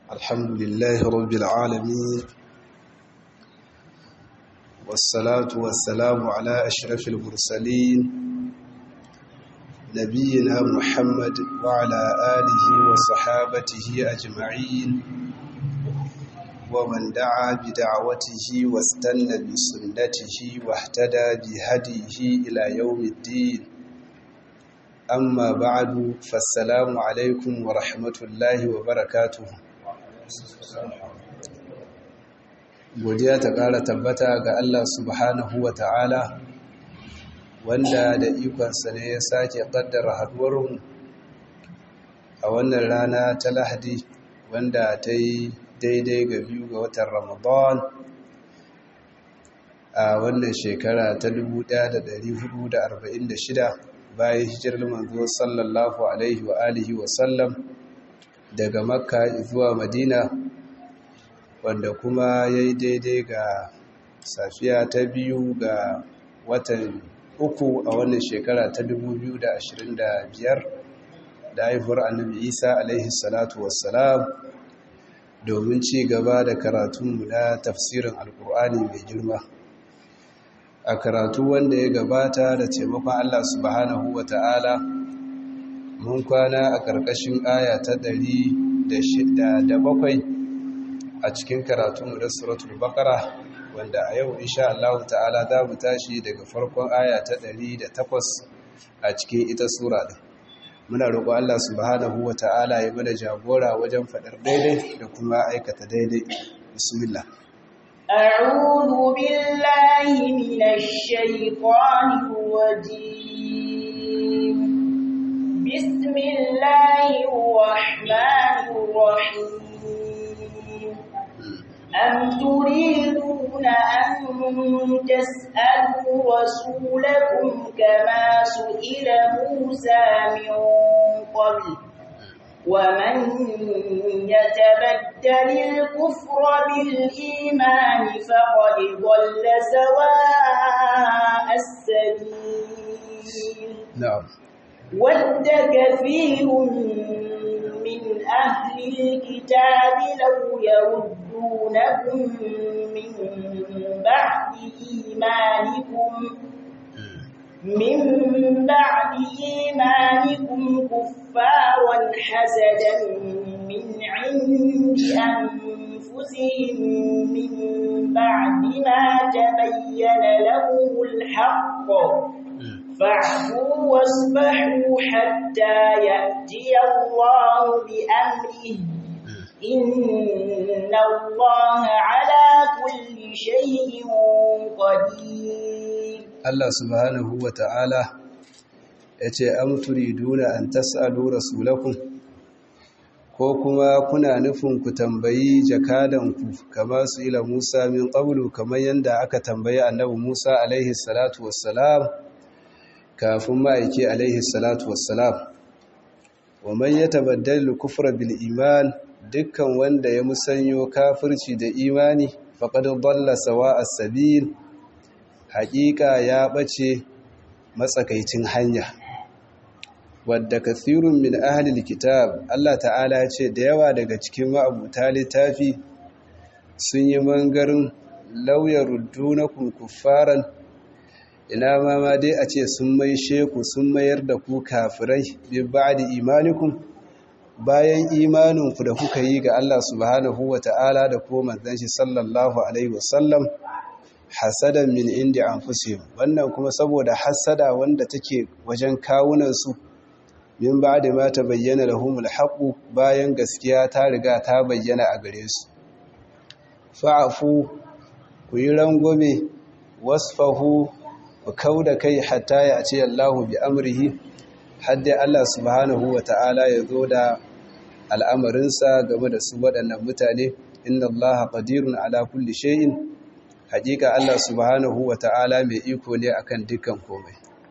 الحمد لله رب العالمين والصلاة والسلام على أشرف المرسلين نبينا محمد وعلى آله وصحابته أجمعين ومن دعا بدعوته واستنى بسنته واهتدى بهديه إلى يوم الدين amma ba'adu fassalamu alaikum wa rahmatullahi wa barakatuhu godiya ta ƙara tabbata ga Allah subhanahu wa ta'ala wanda da ikonsa ne ya sake ƙaddara haduwarmu a wannan rana ta lahadi wanda ta yi daidai ga biyu ga watan ramadan a wannan shekara ta 1446 bayan hijirar manzo sallallahu alaihi wa alihi wa sallam daga makka zuwa madina wanda kuma ya yi daidai ga safiya ta biyu ga watan uku a wannan shekara ta 2025 da haifuwar annabi isa alaihi salatu wassalam domin ci gaba da karatunmu na tafsirin alkur'ani mai girma a karatu wanda ya gabata da taimakon Allah subhanahu wa ta'ala mun kwana a ƙarƙashin aya ta ɗari da bakwai a cikin karatunmu da suratul baƙara wanda a yau insha Allah ta'ala za mu tashi daga farkon aya ta ɗari da takwas a cikin ita sura ɗin muna roƙo Allah subhanahu wa ta'ala ya mana jagora wajen faɗar daidai da kuma aikata daidai bismillah أعوذ بالله من الشيطان الرجيم بسم الله الرحمن الرحيم أم تريدون أن تسألوا رسولكم كما سئل موسى من قبل ومن يتبدل الكفر بالإيمان فقد ضل سواء السبيل نعم ود كثير من أهل الكتاب لو يردونكم من بعد إيمانكم من بعد إيمانكم كفارا حسدا من عند أنفسهم من بعد ما تبين لهم الحق فاعفوا واصبحوا حتى يأتي الله بأمره إن الله على كل شيء قدير Allah subhanahu wa ta'ala ya ce, Am turiduna an tas'alu rasulakum, ko kuma kuna nufin ku tambayi jakadanku kama su ila Musa min ƙaunu kamar yadda aka tambayi annabi Musa alaihi salatu wassalam kafin ma'aiki alaihi salatu wassalam. Wa man ya tabaddal kufra bil iman dukkan wanda ya musanyo kafirci da imani faƙad dalla sawa as-sabil haƙiƙa ya ɓace matsakaicin hanya wadda kathirun min ahlil kitab Allah ta'ala ya ce da yawa daga cikin ma'abuta littafi sun yi mangarin lauyar ruddunakum kuffaran ina ma ma dai a ce sun mai sheku sun mayar da ku kafirai bi ba'di imanikum bayan imaninku da kuka yi ga Allah subhanahu wa ta'ala da kuma manzon shi sallallahu alaihi wasallam hasadan min indi anfusihim wannan kuma saboda hasada wanda take wajen kawunan su min ba'da ma tabayyana lahumul haqq bayan gaskiya ta riga ta bayyana a gare su fa'afu ku yi rangwame wasfahu ku kauda kai hatta ya ce Allahu bi amrihi hadda Allah subhanahu wata'ala ya zo da al'amarinsa game da su waɗannan mutane inna Allah qadirun ala kulli shay'in hakika Allah subhanahu wa ta'ala mai iko ne akan dukkan komai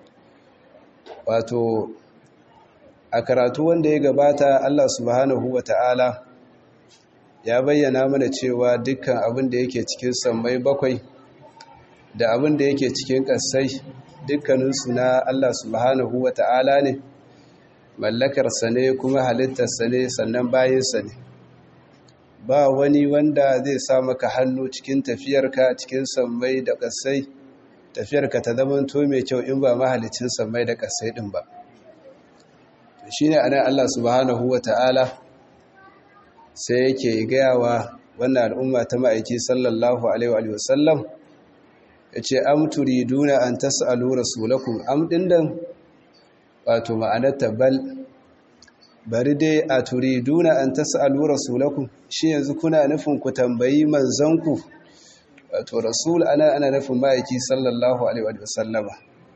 wato a karatu wanda ya gabata Allah subhanahu wa ta'ala ya bayyana mana cewa dukkan abin da yake cikin sammai bakwai da abin da yake cikin ƙasai dukkaninsu na Allah subhanahu wa ta'ala ne mallakarsa ne kuma halittarsa ne sannan bayinsa ne ba wani wanda zai sa maka hannu cikin tafiyarka cikin sammai da ƙasai tafiyarka ta zama to mai kyau in ba mahalicin sammai da ƙasai ɗin ba shi ne anan Allah subhanahu wa ta'ala sai yake gayawa wannan al'umma ta ma'aiki sallallahu alaihi wa sallam ya ce am turiduna an tas'alu rasulakum am dindan wato ma'anarta bal bari dai a turiduna an tas'alu rasulakum shi yanzu kuna nufin ku tambayi manzanku wato rasul ana ana nufin ma'aiki sallallahu alaihi wa sallama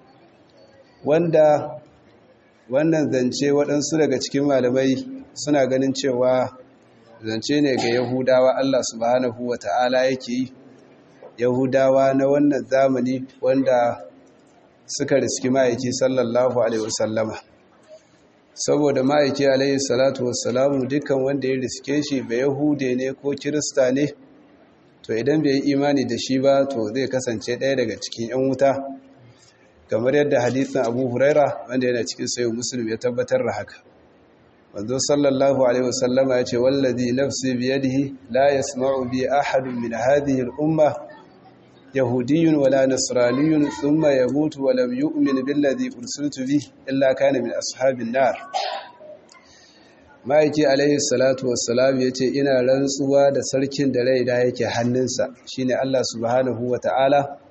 wanda wannan zance waɗansu daga cikin malamai suna ganin cewa zance ne ga yahudawa Allah subhanahu wa ta'ala yake yi yahudawa na wannan zamani wanda suka riski ma'aiki sallallahu alaihi wasallama saboda ma'aiki alaihi salatu wassalamu dukkan wanda ya riske shi ba yahude ne ko kirista ne to idan bai yi imani da shi ba to zai kasance ɗaya daga cikin 'yan wuta kamar yadda hadisin abu huraira wanda yana cikin sayo musulmi ya tabbatar da haka manzo sallallahu alaihi wasallama ya ce wallazi nafsi biyadihi la yasma'u bi ahadun min hadhihi al-umma yahudiyyun wala nasraniyyun thumma yamutu wa lam yu'min billadhi ursiltu bihi illa kana min ashabin nar ma'aiki alaihi salatu wassalam ya ce ina rantsuwa da sarkin da rai da yake hannunsa shine Allah subhanahu wa ta'ala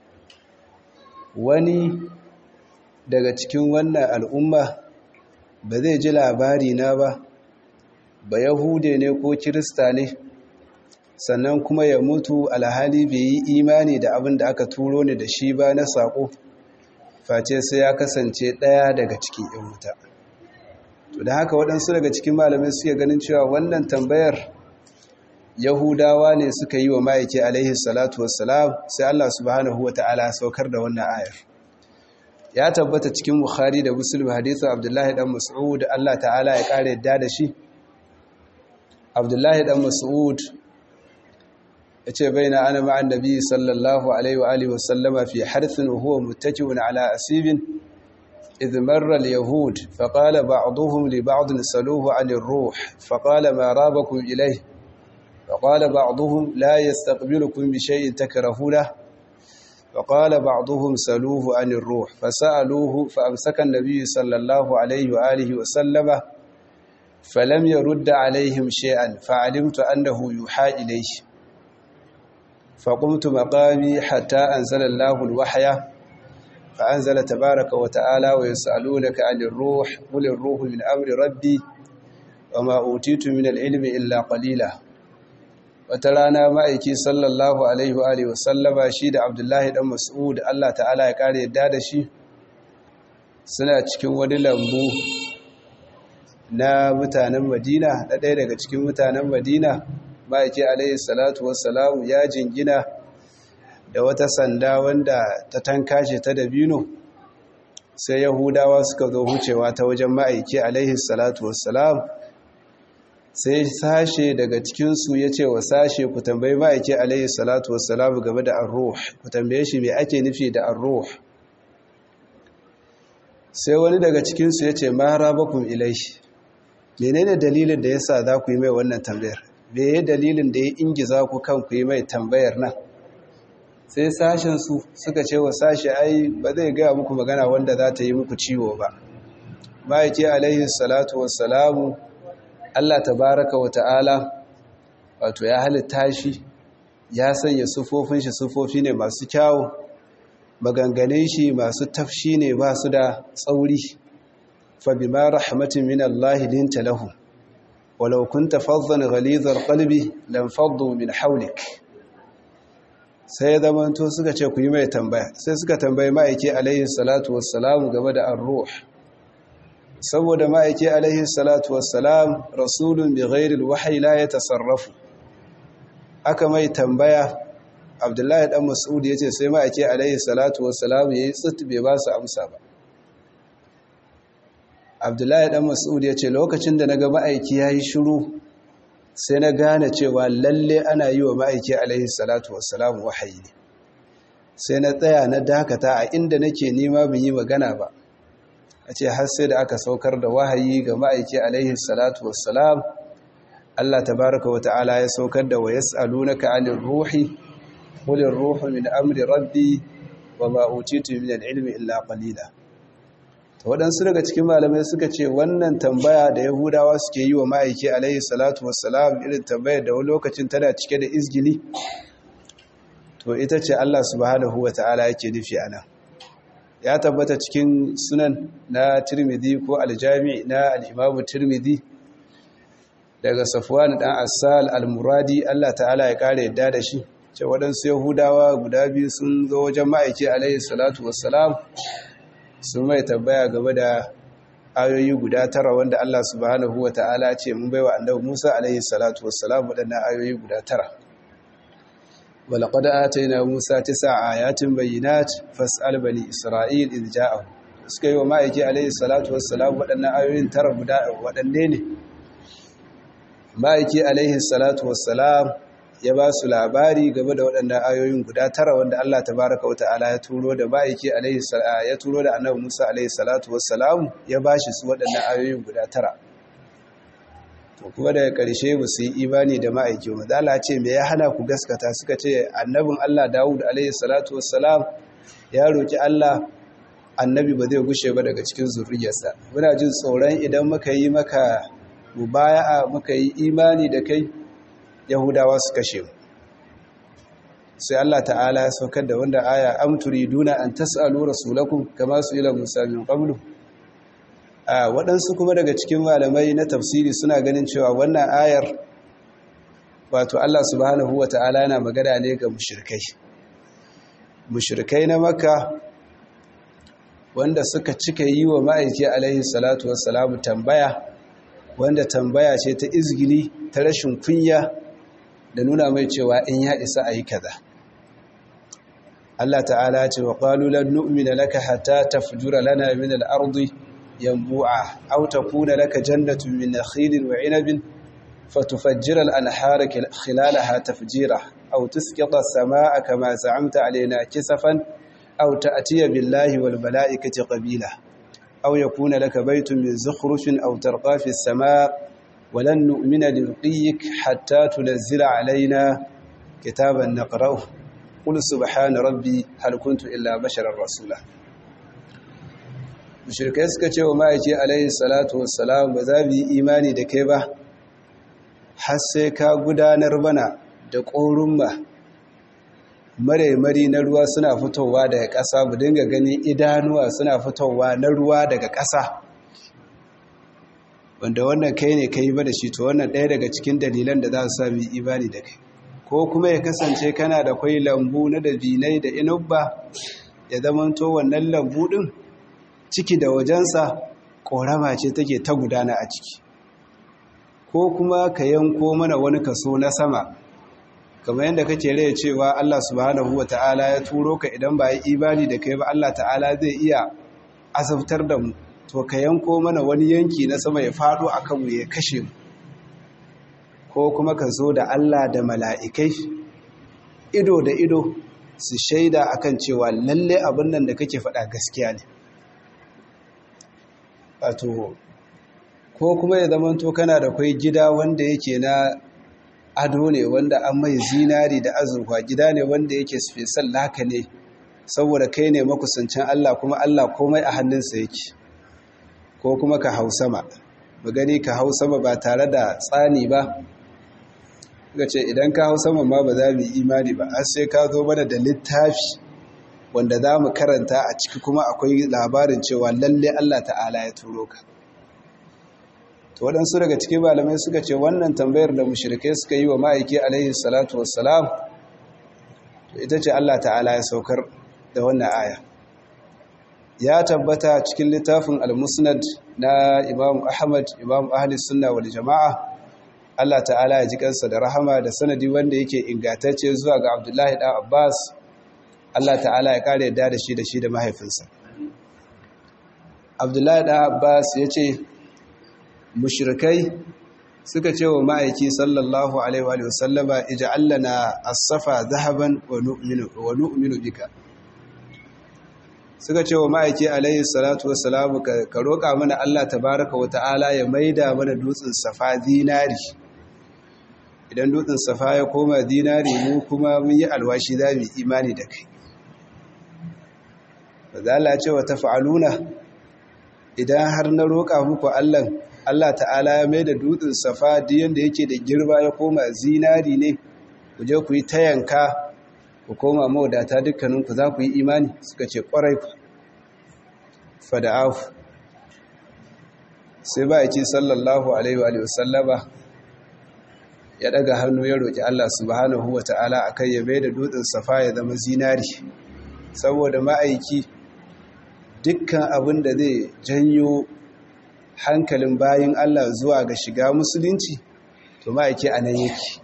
wani daga cikin wannan al'umma ba zai ji labari na ba ba yahude ne ko kirista ne sannan kuma ya mutu alhali bai yi imani da abin da aka turo ne da shi ba na saƙo face sai ya kasance ɗaya daga cikin ‘yan wuta to da haka waɗansu daga cikin malamai suke ganin cewa wannan tambayar yahudawa ne suka yi wa ma'aiki alaihi salatu wassalam sai Allah subhanahu wa ta'ala saukar da wannan ayar ya tabbata cikin bukhari da muslim hadithu abdullahi dan mas'ud Allah ta'ala ya kare yadda da shi abdullahi dan mas'ud yace baina ana ma'an nabi sallallahu alaihi wa alihi wa sallama fi harthin wa huwa muttaki'un ala asibin إذ مر اليهود فقال بعضهم لبعض سلوه عن الروح فقال ما رابكم إليه فقال بعضهم لا يستقبلكم بشيء تكرهونه فقال بعضهم سلوه عن الروح فسألوه فأمسك النبي صلى الله عليه وآله وسلم فلم يرد عليهم شيئا فعلمت أنه يوحى إليه فقمت مقامي حتى أنزل الله الوحي فأنزل تبارك وتعالى ويسألونك عن الروح قل الروح من أمر ربي وما أوتيت من العلم إلا قليلا وترانا مأيكي صلى الله عليه وآله وسلم شيد عبد الله بن مسعود الله تعالى يقال يداد شي suna cikin wani lambu na mutanen Madina na ɗaya daga cikin mutanen Madina ma'aiki alaihi salatu wassalamu ya jingina da wata sanda wanda ta tankashe ta dabino sai yahudawa suka zo hucewa ta wajen ma'aiki alaihi salatu wassalam sai sashe daga cikinsu ya ce wa sashe ku tambayi ma'aiki alaihi salatu wassalam game da arruh ku tambaye shi mai ake nufi da arruh sai wani daga cikinsu ya ce mara bakun ilaishi menene dalilin da ya sa za ku yi mai wannan tambayar me dalilin da ya ingiza ku kan ku yi mai tambayar nan sai sashensu suka ce wa sashe ai ba zai gaya muku magana wanda za ta yi muku ciwo ba ma'aiki alaihi salatu wassalamu Allah tabaraka wa ta'ala wato ya halitta shi ya sanya sufofin shi sufofi ne masu kyawu maganganun shi masu tafshi ne ba su da tsauri fa bima rahmatin min Allah linta lahu walau kunta faddan ghalizal qalbi lam faddu min hawlik sai ya zamanto suka ce ku yi mai tambaya sai suka tambayi ma'aiki alaihi salatu wassalamu game da ar-ruh saboda ma'aiki alaihi salatu wassalam rasulun bi ghairi al-wahyi la yatasarrafu aka mai tambaya abdullahi dan mas'ud yace sai ma'aiki alaihi salatu wassalam yayi tsit bai ba su amsa ba abdullahi dan mas'ud yace lokacin da naga ma'aiki yayi shiru sai na gane cewa lalle ana yi wa ma'aiki alaihi salatu wassalamu wahayi ne sai na tsaya na dakata a inda nake nema bin yi magana ba a ce har sai da aka saukar da wahayi ga ma'aiki alaihi salatu wassalam Allah tabaraka wa ta'ala ya saukar da wa yas'alunaka 'anil ruhi qulir ruhu min amri rabbi wa ma utitu min al-ilmi illa qalila to wadansu daga cikin malamai suka ce wannan tambaya da yahudawa suke yi wa ma'aiki alaihi salatu wassalam irin tambayar da wani lokacin tana cike da izgili to ita ce Allah subhanahu wa ta'ala yake nufi anan ya tabbata cikin sunan na Tirmidhi ko aljami na al-Imam Tirmidhi daga Safwan dan Asal al-Muradi Allah ta'ala ya kare yadda da shi ce waɗansu Yahudawa guda biyu sun zo wajen ma'aiki alaihi salatu wassalam sun mai tambaya game da ayoyi guda tara wanda Allah subhanahu wa ta'ala ce mun baiwa annabi Musa alaihi salatu wassalam waɗannan ayoyi guda tara ولقد آتينا موسى تسع آيات بينات فاسأل بني إسرائيل إذ جاءهم suka yi wa ma'aiki alaihi salatu wassalam waɗannan ayoyin tara guda waɗanne ne ma'aiki alaihi salatu wassalam ya ba su labari game da waɗannan ayoyin guda tara wanda Allah tabaraka wata'ala ya turo da ma'aiki alaihi ya turo da annabi Musa alaihi salatu wassalam ya ba shi su waɗannan ayoyin guda tara to kuma daga ƙarshe ba su yi imani da ma'aiki wa zala ce me ya hana ku gaskata suka ce annabin Allah Dawud alaihi salatu wassalam ya roki Allah annabi ba zai gushe ba daga cikin zuriyarsa muna jin tsoron idan muka yi maka mubaya'a muka yi imani da kai yahudawa su kashe mu sai Allah ta'ala ya saukar da wanda aya am turiduna an tas'alu rasulakum kama su ila musa min qablu a waɗansu kuma daga cikin malamai na tafsiri suna ganin cewa wannan ayar wato Allah subhanahu wa ta'ala yana magana ne ga mushrikai mushrikai na makka wanda suka cika yi wa ma'aiki alaihi salatu wassalamu tambaya wanda tambaya ce ta izgili ta rashin kunya da nuna mai cewa in ya isa a yi kaza Allah ta'ala ce wa qalu lan nu'mina laka hatta tafjura lana min al-ardi yanbu'a aw takuna laka jannatun min nakhilin wa 'inabin fatufajjira al-anhara khilalaha tafjira aw tusqita as-samaa'a kama za'amta 'alaina kisafan aw ta'tiya billahi wal mala'ikati qabila aw yakuna laka baytun min zukhrufin aw tarqa fi as-samaa'i ولن نؤمن لرقيك حتى تنزل علينا كتابا نقرأه قل سبحان ربي هل كنت إلا بشرا رسولا mushrikai suka ce wa ma'aiki alaihi salatu wassalam ba za mu yi imani da kai ba har sai ka gudanar bana da ƙorumma maraimari na ruwa suna fitowa daga ƙasa mu dinga ganin idanuwa suna fitowa na ruwa daga ƙasa wanda wannan kai ne kai ba da shi to wannan ɗaya daga cikin dalilan da za su sami imani da kai ko kuma ya kasance kana da kwai lambu na dabinai da inubba ya zamanto wannan lambu ɗin ciki da wajensa ƙorama ce take ta gudana a ciki ko kuma ka yanko mana wani kaso na sama kamar yadda kake rai cewa Allah subhanahu wa ta'ala ya turo ka idan ba yi imani da kai ba Allah ta'ala zai iya azabtar da mu to ka yanko mana wani yanki na sama ya faɗo a kanmu ya kashe mu ko kuma ka zo da Allah da mala'ikai ido da ido su shaida akan cewa lalle abin nan da kake faɗa gaskiya ne wato ko kuma ya zamanto kana da kwai gida wanda yake na ado ne wanda an mai zinari da azurfa gida ne wanda yake special laka ne saboda kai ne makusancin Allah kuma Allah komai a hannunsa yake ko kuma ka hau sama magani ka hau sama ba tare da tsani ba ga ce idan ka hau sama ma ba za mu yi imani ba har sai ka zo mana da littafi wanda za mu karanta a ciki kuma akwai labarin cewa lalle Allah ta'ala ya turo ka to waɗansu daga cikin malamai suka ce wannan tambayar da mushrikai suka yi wa ma'aiki alaihi salatu wassalam to ita ce Allah ta'ala ya saukar da wannan aya ya tabbata cikin littafin al-musnad na imam ahmad imam ahli sunna wal jama'a Allah ta'ala ya ji kansa da rahama da sanadi wanda yake ingantacce zuwa ga abdullahi dan abbas Allah ta'ala ya kare yadda da shi da shi da mahaifinsa abdullahi dan abbas ya ce mushrikai suka ce wa ma'aiki sallallahu alaihi wa sallama ij'al lana as-safa dhahaban wa nu'minu wa nu'minu bika suka ce wa ma'aiki alaihi salatu wassalamu ka roƙa mana Allah tabaraka wa ta'ala ya maida mana dutsen safa zinari idan dutsen safa ya koma dinari mu kuma mun yi alwashi za mu imani da kai ba za a ce wa tafa'aluna idan har na roƙa muku Allah Allah ta'ala ya mai da dutsen safa diyan da yake da girba ya koma zinari ne ku je ku yi ta yanka ku koma mawadata dukkaninku za ku yi imani suka ce ƙwarai ku fada'afu sai ba ya ce sallallahu alaihi wa sallama ya daga hannu ya roƙi Allah subhanahu wa ta'ala a kai ya mai da dutsen safa ya zama zinari saboda ma'aiki dukkan abin da zai janyo hankalin bayan Allah zuwa ga shiga musulunci to ma'aiki a nan yake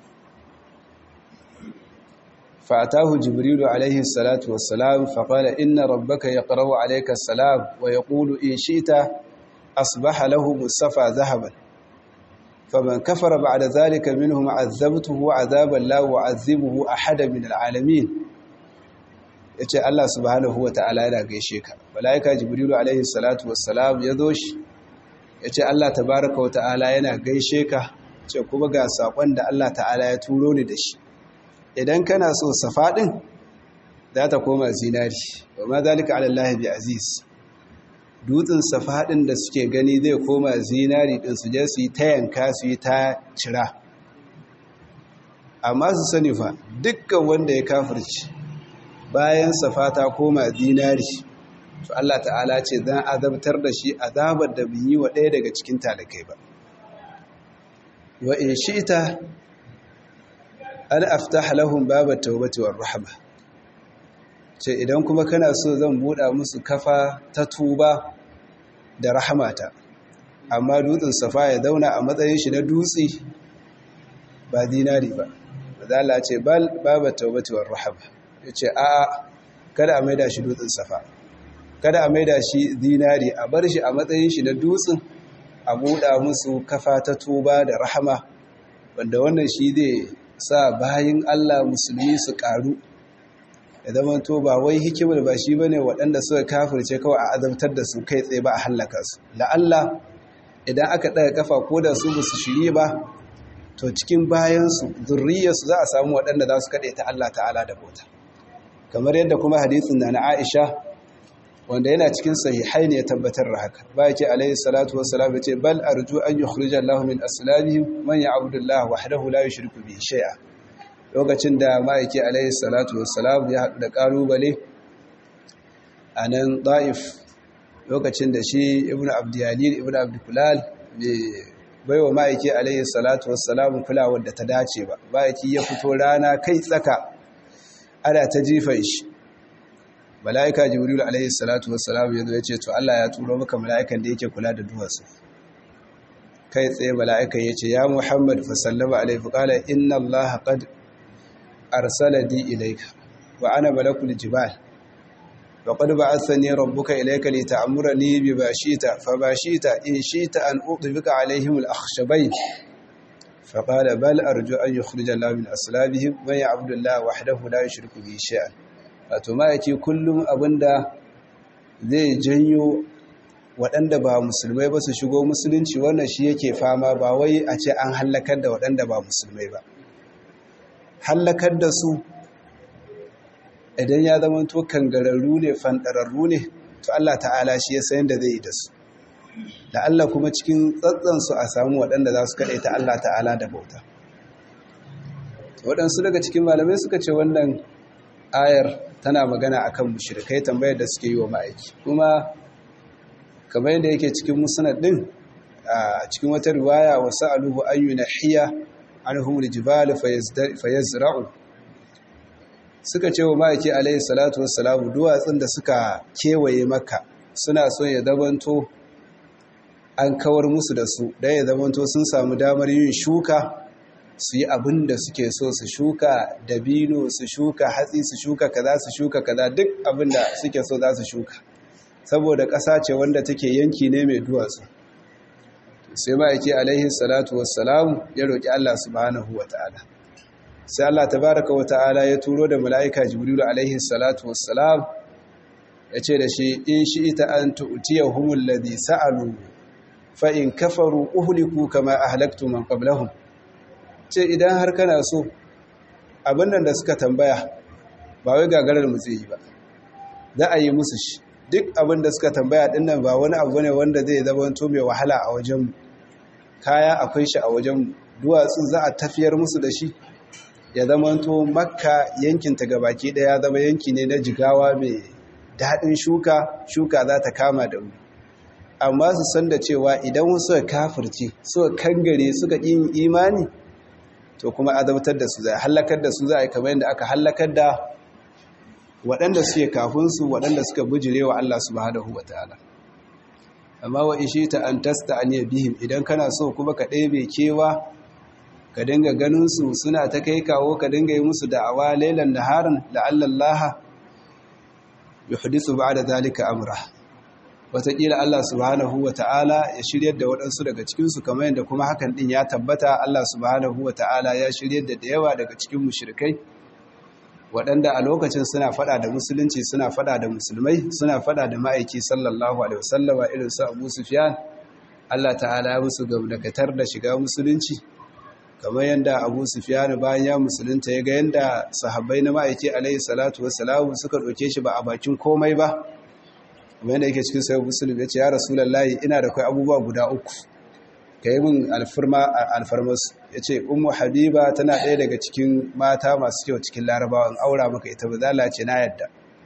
fatahu jibrilu alaihi salatu wassalam faƙala inna rabbaka ya ƙarau alaika salam wa ya ƙulu in shita asbaha lahu musafa zahaban faman kafara ba'da zalika minhum azabtuhu azaban la wa'azibuhu ahada min alalamin yace Allah subhanahu ta'ala yana gaishe ka malaika jibrilu alaihi salatu wassalam ya zo shi yace Allah tabaaraka wa ta'ala yana gaishe ka ce kuma ga sakon da Allah ta'ala ya turo ni da shi idan kana so safa din za ta koma zinari wa ma zalika ala Allah bi aziz dutsen safa din da suke gani zai koma zinari din su je su yi ta yanka su yi ta cira amma su sani fa dukkan wanda ya kafirci bayan safa ta koma zinari to Allah ta'ala ce zan azabtar da shi azabar da bin yi wa ɗaya daga cikin talakai ba wa in shi'ta an aftah lahum babat tawbati war rahma ce idan kuma kana so zan buɗa musu kafa ta tuba da rahamata amma dutsen safa ya zauna a matsayin shi na dutse ba dinari ba mazala ce bal babat tawbati war rahma yace a'a kada a maida shi dutsen safa kada a maida shi dinari a bar shi a matsayin shi na dutsen a buɗa musu kafa ta tuba da rahama wanda wannan shi zai sa bayin Allah musulmi su ƙaru da zaman to ba wai hikimar ba shi bane waɗanda suka kafirce kawai a azabtar da su kai tsaye ba a hallaka su la'alla idan aka ɗaga kafa ko da su ba su shirye ba to cikin bayansu zurriyarsu za a samu waɗanda za su kaɗe ta Allah ta'ala da bauta kamar yadda kuma hadisin na na Aisha wanda yana cikin sahihai ne ya tabbatar da haka ba yake alaihi salatu wassalam yace bal arju an yukhrija Allahu min aslabihim man ya'budu Allah wahdahu la yushriku bihi shay'a lokacin da ma'aiki alaihi salatu wassalam ya haɗu da ƙalubale a nan ɗa'if lokacin da shi ibn abdiyalil ibn abdukulal bai wa ma'aiki alaihi salatu wassalam kulawar da ta dace ba ma'aiki ya fito rana kai tsaka ana ta jifan shi mala'ika jibril alaihi salatu wassalam ya zo ya ce to Allah ya turo maka mala'ikan da yake kula da duwatsu kai tsaye mala'ika ya ce ya muhammad fa sallama alaihi qala inna allaha qad arsalani ilayka wa ana malakul jibal wa qad ba'athani rabbuka ilayka li ta'murani bi bashita fa bashita in shita an udbika alaihim al-akhshabayn fa qala bal arju an yukhrija Allah min aslabihim wa ya'budu Allah wahdahu la yushriku bihi shay'an wato ma yake kullum abinda zai janyo waɗanda ba musulmai ba su shigo musulunci wannan shi yake fama ba wai a ce an hallakar da waɗanda ba musulmai ba hallakar da su idan ya zama to kangararru ne fanɗararru ne to Allah ta'ala shi ya sayan da zai yi da su da Allah kuma cikin tsatsansu a samu waɗanda za su kaɗai ta Allah ta'ala da bauta waɗansu daga cikin malamai suka ce wannan ayar tana magana akan mushrikai tambayar da suke yi wa ma'aiki kuma kamar yadda yake cikin musnad din a cikin wata riwaya wa sa'aluhu ayyuna hiya anhum aljibal fayazra'u suka ce wa ma'aiki alayhi salatu wassalamu duwatsun da suka kewaye maka suna son ya zamanto an kawar musu da su dan ya zamanto sun samu damar yin shuka su yi abin da suke so su shuka dabino su shuka hatsi su shuka kaza su shuka kaza duk abin da suke so za su shuka saboda ƙasa ce wanda take yanki ne mai duwatsu sai ma'aiki alaihi salatu wassalamu ya roƙi Allah subhanahu wa ta'ala sai Allah tabaraka wa ta'ala ya turo da mala'ika jibrilu alaihi salatu wassalam ya ce da shi in shi ita an tu'tiyahumul ladhi sa'alu fa in kafaru uhliku kama ahlaktu man qablahum ce idan har kana so abin nan da suka tambaya ba wai gagarar mu zai yi ba za a yi musu shi duk abin da suka tambaya din nan ba wani abu ne wanda zai zama to mai wahala a wajenmu kaya akwai shi a wajenmu duwatsu za a tafiyar musu da shi ya zama to makka yankinta gabaki daya zama yanki ne na jigawa mai daɗin shuka shuka za ta kama da wuri amma su san da cewa idan wasu kafirce suka kangare suka yin imani to kuma azabtar da su za a hallakar da su za a yi kamar yadda aka hallakar da waɗanda suke kafinsu waɗanda suka bujire wa Allah subhanahu wa ta'ala amma wa ishi ta an tasta an bihim idan kana so kuma ka ɗebe kewa ka dinga ganinsu suna ta kai kawo ka dinga yi musu da'awa lailan naharan la'allallaha yuhdisu ba'da zalika amra wataƙila Allah subhanahu wa ta'ala ya shiryar da waɗansu daga cikinsu kamar yadda kuma hakan ɗin ya tabbata Allah subhanahu wa ta'ala ya shiryar da yawa daga cikin mushrikai waɗanda a lokacin suna faɗa da musulunci suna faɗa da musulmai suna faɗa da ma'aiki sallallahu alaihi wasallama irin su Abu Sufyan Allah ta'ala ya musu gamdakatar da shiga musulunci kamar yadda Abu Sufyan bayan ya musulunta ya ga yadda sahabbai na ma'aiki alaihi salatu wassalam suka ɗauke shi ba a bakin komai ba kamar yadda yake cikin sayo musulun ya ce ya rasulallahi ina da kai abubuwa guda uku ka yi min alfarmasu ya ce umu habiba tana ɗaya daga cikin mata masu kyau cikin larabawan aura maka ita ba zala ce na yadda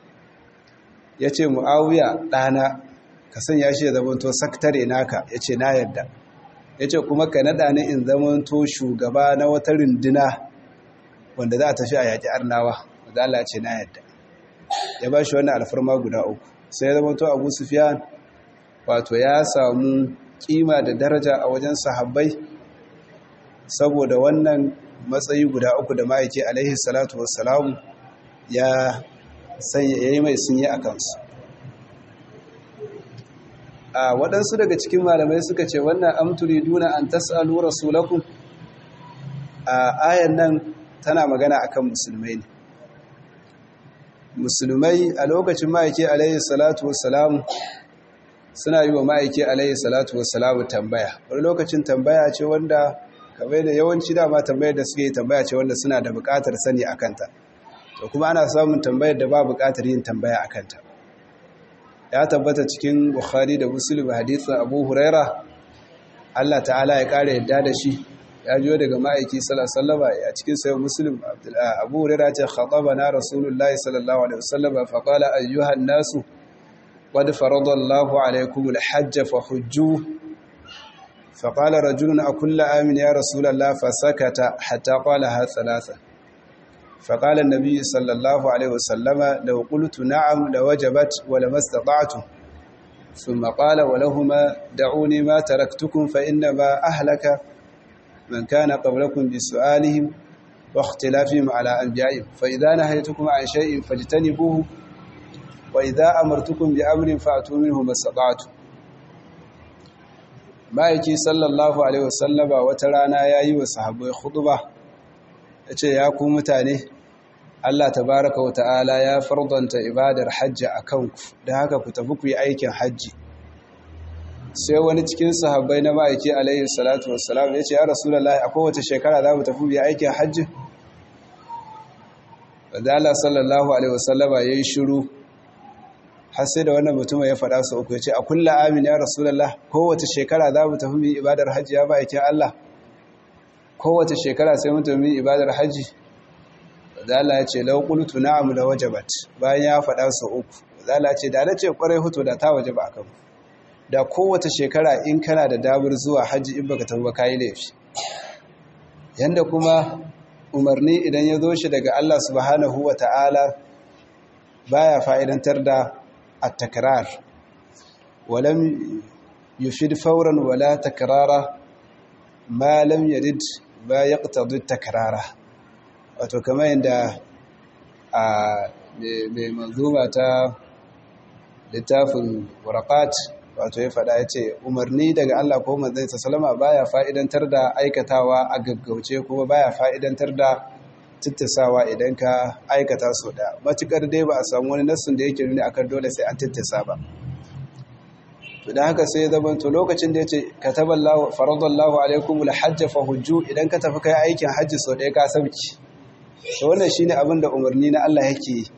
ya ce mu'awiya ɗana ka sanya shi ya zamanto saktare naka ya ce na yadda ya ce kuma ka naɗa ni in zamanto shugaba na wata runduna wanda za a tafi a yaƙi arnawa zala ce na yadda ya ba shi wannan alfarma guda uku sai zama to abu sufiyan wato ya samu kima da daraja a wajen sahabbai saboda wannan matsayi guda uku da ma'aiki alaihi salatu wassalamu ya yi mai sun yi a kansu a waɗansu daga cikin malamai suka ce wannan amturi duna an tas'alu rasulakum a ayan nan tana magana akan musulmai ne musulmai a lokacin ma'aiki alayhi salatu wassalamu suna yi wa ma'aiki alayhi salatu wassalamu tambaya wani lokacin tambaya ce wanda kamar da yawanci dama tambayar da suke tambaya ce wanda suna da buƙatar sani a kanta to kuma ana samun tambayar da ba buƙatar yin tambaya a kanta ya tabbata cikin bukhari da muslim hadisin abu huraira allah ta'ala ya ƙara yadda da shi ya jiyo daga ma'aiki sallallahu a cikin sayo muslim abu hurera ce khatabana rasulullahi sallallahu alaihi wasallam fa qala ayyuhan nasu qad faradallahu alaykum alhajj fa hujju fa qala rajulun akull amin ya rasulullah fa sakata hatta qala ha thalatha fa qala an-nabiy sallallahu alaihi wasallam law qultu na'am lawajabat wa lamastata'tu ثم قال ولهما دعوني ما تركتكم فإنما أهلك من كان قبلكم بسؤالهم واختلافهم على أنبيائهم فإذا نهيتكم عن شيء فاجتنبوه وإذا أمرتكم بأمر فأتوا منه ما استطعتم ma'aiki sallallahu alaihi wasallama wata rana ya yi wa sahabbai khutba ya ce ya ku mutane Allah tabaraka wa ta'ala ya fardanta ibadar hajji a kanku da haka ku tafi ku yi aikin hajji sai wani cikin sahabbai na ma'aiki alaihi salatu wassalam ya ce ya rasulallah a kowace shekara za mu tafi biya aikin hajji wadda Allah sallallahu alaihi wasallama ya yi shiru har sai da wannan mutum ya faɗa su uku ya ce a kulla amin ya rasulallah kowace shekara za mu tafi biya ibadar hajji ya ma'aikin Allah kowace shekara sai mu tafi ibadar hajji wadda Allah ya ce lau qultu na'am la wajabat bayan ya faɗa su uku wadda Allah ya ce da na ce kwarai hutu da ta wajaba akan ku da kowace shekara in kana da damar zuwa hajji in baka tafi ba kayi laifi yanda kuma umarni idan ya zo shi daga Allah subhanahu wa ta'ala baya fa'idantar da at-takrar walam yufid fawran wala takrara ma lam yarid ba yaqtadi takrara wato kamar yanda a mai manzuma ta littafin waraqat wato ya faɗa ya ce umarni daga Allah ko manzansa salama baya fa'idantar da aikatawa a gaggauce kuma baya fa'idantar da tittasawa idan ka aikata so da matukar dai ba a samu wani nassun da yake nuni akan dole sai an tittasa ba to da haka sai zaman to lokacin da yace kataballahu faradallahu alaikum alhajj fa hujju idan ka tafi kai aikin hajji sau ɗaya ka sauki to wannan shine abin da umarni na Allah yake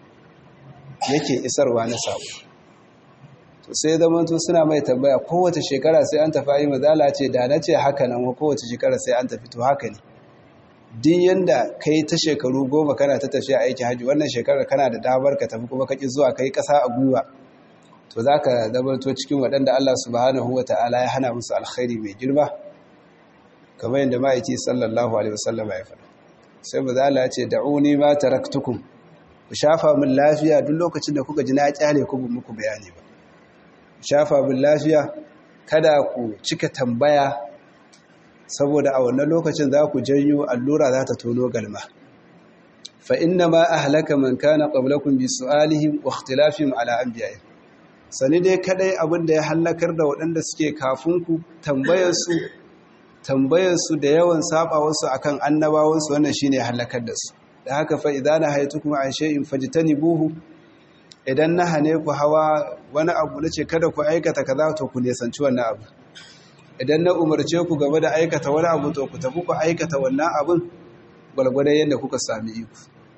yake isarwa na sabo to sai zaman to suna mai tambaya kowace shekara sai an tafi ayi mazala ce da na ce haka nan kowace shekara sai an tafi to haka ne din yanda kai ta shekaru goma kana ta tafiya aikin hajji wannan shekarar kana da damar ka tafi kuma kaki zuwa kai kasa a gwiwa to za ka zamanto cikin waɗanda Allah subhanahu wa ta'ala ya hana musu alkhairi mai girma kamar yadda ma'aiki sallallahu alaihi wasallam ya faɗa sai ba za ya ce da'uni ma taraktukum ku shafa min lafiya duk lokacin da kuka ji na kyale ku bin muku bayani ba shafa min lafiya kada ku cika tambaya saboda a wannan lokacin za ku janyo allura za ta tono galma fa inna ma ahlaka man kana qablakum bi su'alihim wa ikhtilafihim ala anbiya'ihim sani dai kadai abin da ya hallakar da waɗanda suke kafinku tambayarsu tambayarsu da yawan sabawarsu akan annabawansu wannan shine ya hallakar da su da haka fa idan na haitu kuma an shay'in fajtanibuhu idan na hane ku hawa wani abu nace kada ku aikata kaza to ku nesanci wannan abu idan na umarce ku gaba da aikata wani abu to ku tafi ku aikata wannan abun gwalgwadon yadda kuka sami iko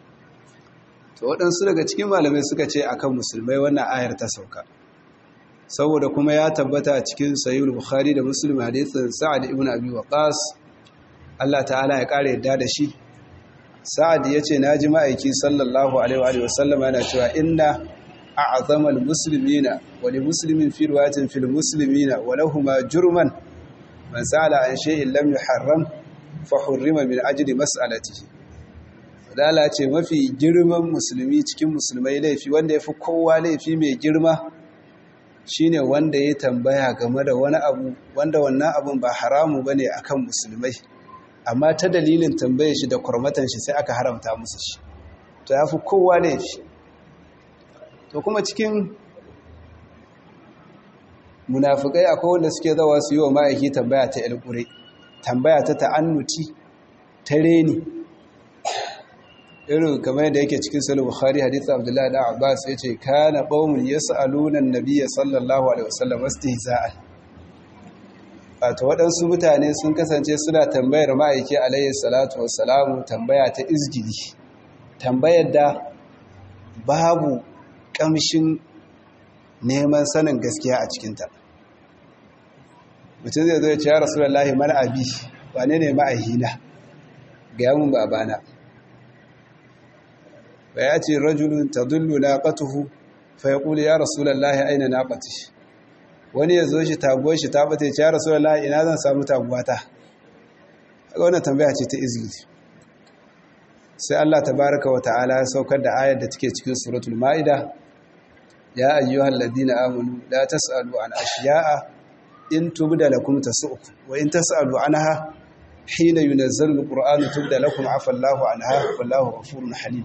to waɗansu daga cikin malamai suka ce akan musulmai wannan ayar ta sauka saboda kuma ya tabbata a cikin sayyid bukhari da muslim hadithin sa'ad ibn abi waqas Allah ta'ala ya kare yadda da shi sa'ad yace naji ma'aiki sallallahu alaihi wa sallam yana cewa inna a'zama almuslimina wa li muslimin fi riwayatin fil muslimina wa lahumu jurman man sa'ala an shay'in lam yuharram fa hurrima min ajli mas'alatihi dala ce mafi girman musulmi cikin musulmai laifi wanda ya fi kowa laifi mai girma shine wanda ya tambaya game da wani abu wanda wannan abun ba haramu bane akan musulmai amma ta dalilin tambaye shi da kurmatan shi sai aka haramta musu shi to ya fi kowa laifi to kuma cikin munafikai akwai wanda suke zawa su yi wa ma'aiki tambaya ta ilkure tambaya ta ta'annuti ta reni irin kamar yadda yake cikin sahih bukhari hadith abdullahi da abbas yace kana qaumun yas'aluna an-nabiy sallallahu alaihi wasallam istihza'an wato waɗansu mutane sun kasance suna tambayar ma'aiki alaihi salatu wassalamu tambaya ta izgili tambayar da babu kamshin neman sanin gaskiya a cikinta mutum zai zo ya ce ya rasulullahi man abi wane ne ma'ahina ga yamun babana فيأتي رجل تضل ناقته فيقول يا رسول الله أين ناقتي wani ya zo shi taguwar shi ta bata ce ya rasulullah ina zan samu taguwata ga wannan tambaya ce ta izgili sai Allah tabaraka wa ta'ala ya saukar da ayar da take cikin suratul maida ya ayyuhal ladina amanu la tasalu an ashiya'a in tubda lakum tasu'ukum wa in tasalu anha hina yunazzalu alqur'anu tubda lakum afa Allahu anha wallahu ghafurun halim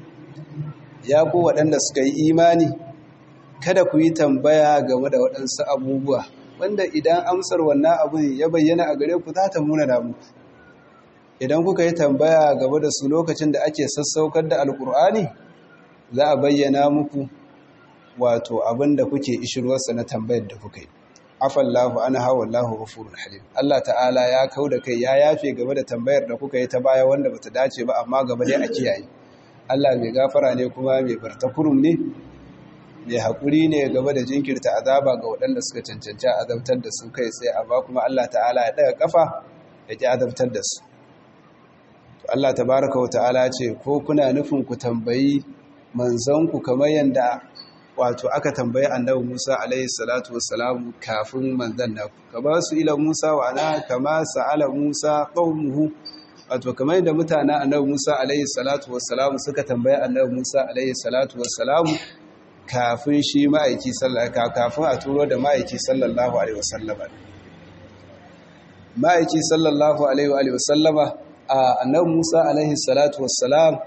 ya ku waɗanda suka yi imani kada ku yi tambaya game da waɗansu abubuwa wanda idan amsar wannan abin ya bayyana a gare ku za ta muna da muku idan kuka yi tambaya game da su lokacin da ake sassaukar da alkur'ani za a bayyana muku wato abin da kuke ishirwarsa na tambayar da kuka yi afallahu ana hawa Allahu ghafurun halim Allah ta'ala ya kau da kai ya yafe game da tambayar da kuka yi ta baya wanda bata dace ba amma gaba dai a kiyaye Allah mai gafara ne kuma mai bartakurum ne mai haƙuri ne gaba da jinkirta azaba ga waɗanda suka cancanci azabtar da su kai tsaye amma kuma Allah ta'ala ya ɗaga ƙafa ya ƙi azabtar da su to Allah tabaraka wa ta'ala ce ko kuna nufin ku tambayi manzanku kamar yadda wato aka tambayi annabi Musa alaihi salatu wassalamu kafin manzan naku ka ba su ila Musa wa ana kama sa'ala Musa qaumuhu wato kamar yadda mutanen annabi Musa alaihi salatu wassalamu suka tambaya annabi Musa alaihi salatu wassalamu kafin shi ma'aiki sallallahu kafin a turo da ma'aiki sallallahu alaihi wasallama ma'aiki sallallahu alaihi wasallama a annabi Musa alaihi salatu wassalam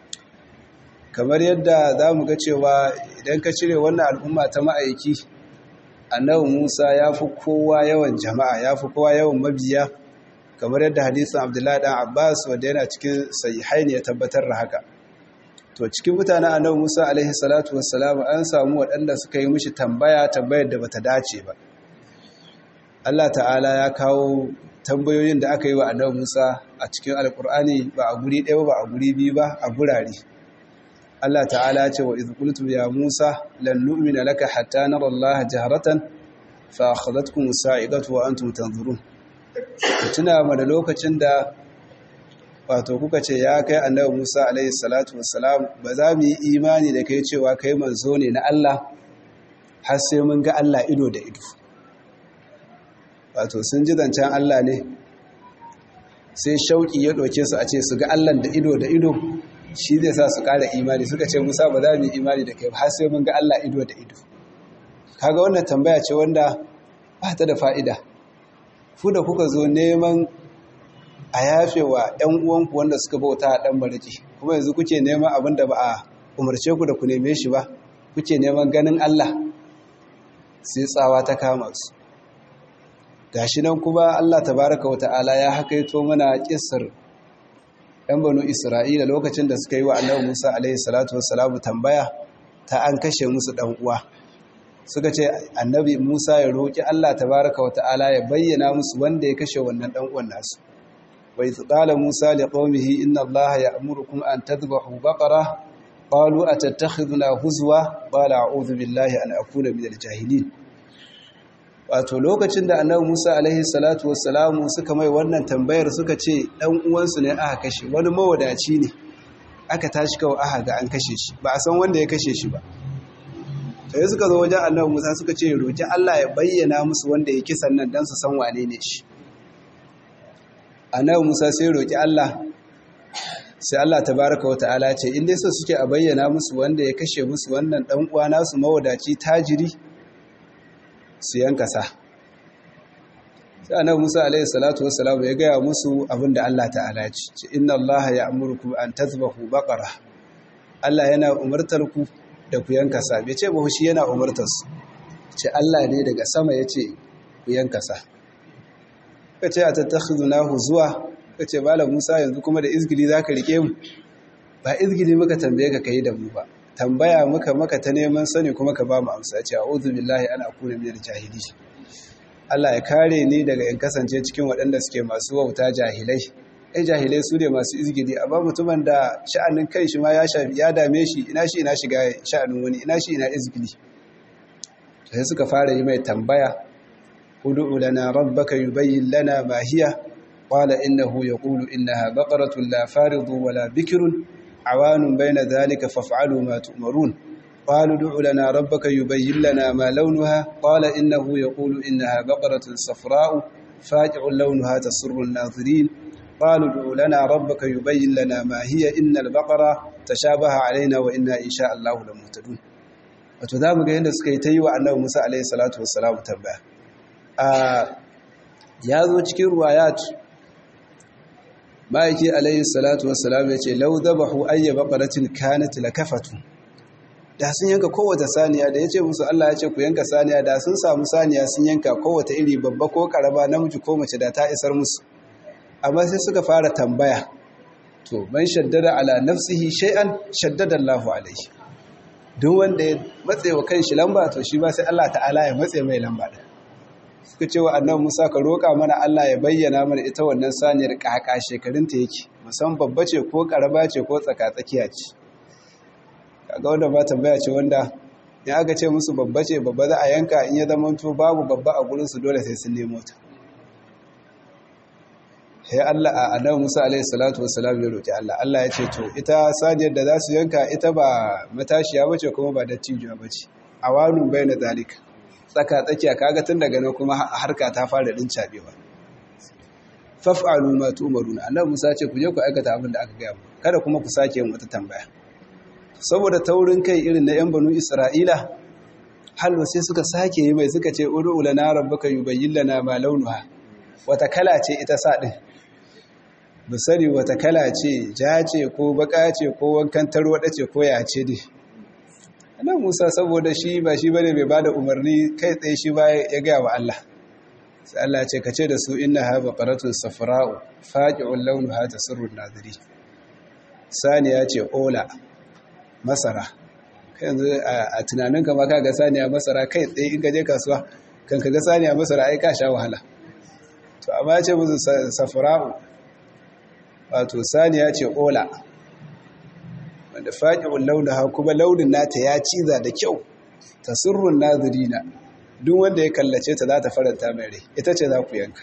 kamar yadda zamu ga cewa idan ka cire wannan al'umma ta ma'aiki annabi Musa ya fi kowa yawan jama'a ya fi kowa yawan mabiya kamar yadda hadisin abdullahi dan abbas wanda yana cikin sahihaini ya tabbatar da haka to cikin mutanen annabi Musa alaihi salatu wassalam an samu waɗanda suka yi mishi tambaya tambayar da bata dace ba Allah ta'ala ya kawo tambayoyin da aka yi wa annabi Musa a cikin alkur'ani ba a guri ɗaya ba a guri biyu ba a gurare Allah ta'ala ya ce wa idh qultu ya Musa lan nu'mina laka hatta nara Allah jahratan fa akhadhatkum sa'iqatu wa antum tanzurun tuna mana lokacin da wato kuka ce ya kai annabi Musa alaihi salatu wassalam ba za mu yi imani da kai cewa kai manzo ne na Allah har sai mun ga Allah ido da ido wato sun ji zancen Allah ne sai shauki ya doke su a ce su ga Allah da ido da ido shi zai sa su ƙara imani suka ce Musa ba za mu yi imani da kai har sai mun ga Allah ido da ido kaga wannan tambaya ce wanda ba ta da fa'ida ku da kuka zo neman a yafe wa ‘yan uwanku wanda suka bauta a ɗan bariki kuma yanzu kuke neman abin da ba a umarce ku da ku neme shi ba kuke neman ganin Allah sai tsawa ta kama su gashi nan kuma Allah tabaraka wata'ala ya hakaito mana kissar ‘yan banu Isra'ila lokacin da suka yi wa annabi Musa alaihi salatu wassalamu tambaya ta an kashe musu ɗan uwa suka ce annabi Musa ya roƙi Allah tabaraka wata'ala ya bayyana musu wanda ya kashe wannan ɗan uwan nasu وإذ قال موسى لقومه إن الله يأمركم أن تذبحوا بقرة قالوا أتتخذنا هزوا قال أعوذ بالله أن أكون من الجاهلين wato lokacin da annabi Musa alaihi salatu wassalamu suka mai wannan tambayar suka ce dan uwansu ne aka kashe wani mawadaci ne aka tashi kawai aka ga an kashe shi ba a san wanda ya kashe shi ba sai suka zo wajen annabi Musa suka ce roki Allah ya bayyana musu wanda ya kisan nan dan su san wane ne shi annabi Musa sai roki Allah sai Allah tabaraka wa ta'ala ce in dai so suke a bayyana musu wanda ya kashe musu wannan dan uwa nasu mawadaci tajiri su yanka sa sai annabi Musa alaihi salatu wassalam ya gaya musu abinda Allah ta'ala ya ce inna Allah ya'murukum an tazbahu baqara Allah yana umartar ku da ku yanka sa bai ce ba shi yana umartar su ce Allah ne daga sama yace ku yanka sa ka ce a tattakhizunahu zuwa ka ce malam Musa yanzu kuma da izgili zaka rike mu ba izgili muka tambaye ka kai da mu ba tambaya muka maka ta neman sani kuma ka ba mu amsa ce a'udhu billahi an akuna minal jahili Allah ya kare ni daga in kasance cikin waɗanda suke masu wauta jahilai ai jahilai su ne masu izgili amma mutumin da sha'anin kai shi ma ya shafi ya dame shi ina shi ina shiga sha'anin wani ina shi ina izgili sai suka fara yi mai tambaya ادع لنا ربك يبين لنا ما هي قال إنه يقول إنها بقرة لا فارض ولا بكر عوان بين ذلك فافعلوا ما تؤمرون قالوا ادع لنا ربك يبين لنا ما لونها قال إنه يقول إنها بقرة صفراء فاجع لونها تسر الناظرين قالوا ادع لنا ربك يبين لنا ما هي إن البقرة تشابه علينا وإنا إن شاء الله لمهتدون وتذاب قيل سكيتي وأنه موسى عليه الصلاة والسلام تبعه ya zo cikin ruwayat ma'aiki alayhi salatu wassalam ya ce lau zabahu ayya baqaratin kanat lakafatu da sun yanka kowace saniya da yace musu Allah ya ce ku yanka saniya da sun samu saniya sun yanka kowace iri babba ko karaba namiji ko mace da ta isar musu amma sai suka fara tambaya to man shaddada ala nafsihi shay'an shaddada Allahu alayhi duk wanda ya matse wa kanshi lamba to shi ba sai Allah ta'ala ya matse mai lamba da suka ce wa annabi Musa ka roƙa mana Allah ya bayyana mana ita wannan saniyar kaka shekarunta yake musan babba ce ko karaba ce ko tsakatsakiya ce kaga wanda ba tambaya ce wanda in aka ce musu babba ce babba za a yanka in ya zama to babu babba a gurin su dole sai sun nemo ta sai Allah a annabi Musa alaihi salatu wassalam ya roki Allah Allah ya ce to ita saniyar da za su yanka ita ba matashiya bace kuma ba dattijuwa bace awanun bayna zalika tsaka tsakiya kaga tun daga nan kuma harka ta fara din cabewa faf'alu ma tu'maruna annabi Musa ce ku je ku aikata abin da aka gaya mu kada kuma ku sake yin wata tambaya saboda taurin kai irin na yan banu Isra'ila halwa sai suka sake yi mai suka ce ud'u lana rabbaka yubayyin lana ma launuha wata kala ce ita sa din musari wata kala ce ja ce ko baka ce ko wankan tarwada ce ko ya ce dai nan musa saboda shi ba shi bane mai bada umarni kai tsaye shi ba ya gaya wa Allah sai Allah ce ka ce da su inna ha baqaratun safra'u faqi'un launuha tasurru nadiri saniya ce ola masara kai yanzu a tunanin kama ka ga saniya masara kai tsaye in ka je kasuwa kan ka ga saniya masara ai ka sha wahala to amma ya ce musu safra'u wato saniya ce ola wanda faƙi'un launaha kuma launin nata ya ciza da kyau ta sirrun nazirina duk wanda ya kallace ta za ta faranta mai rai ita ce za ku yanka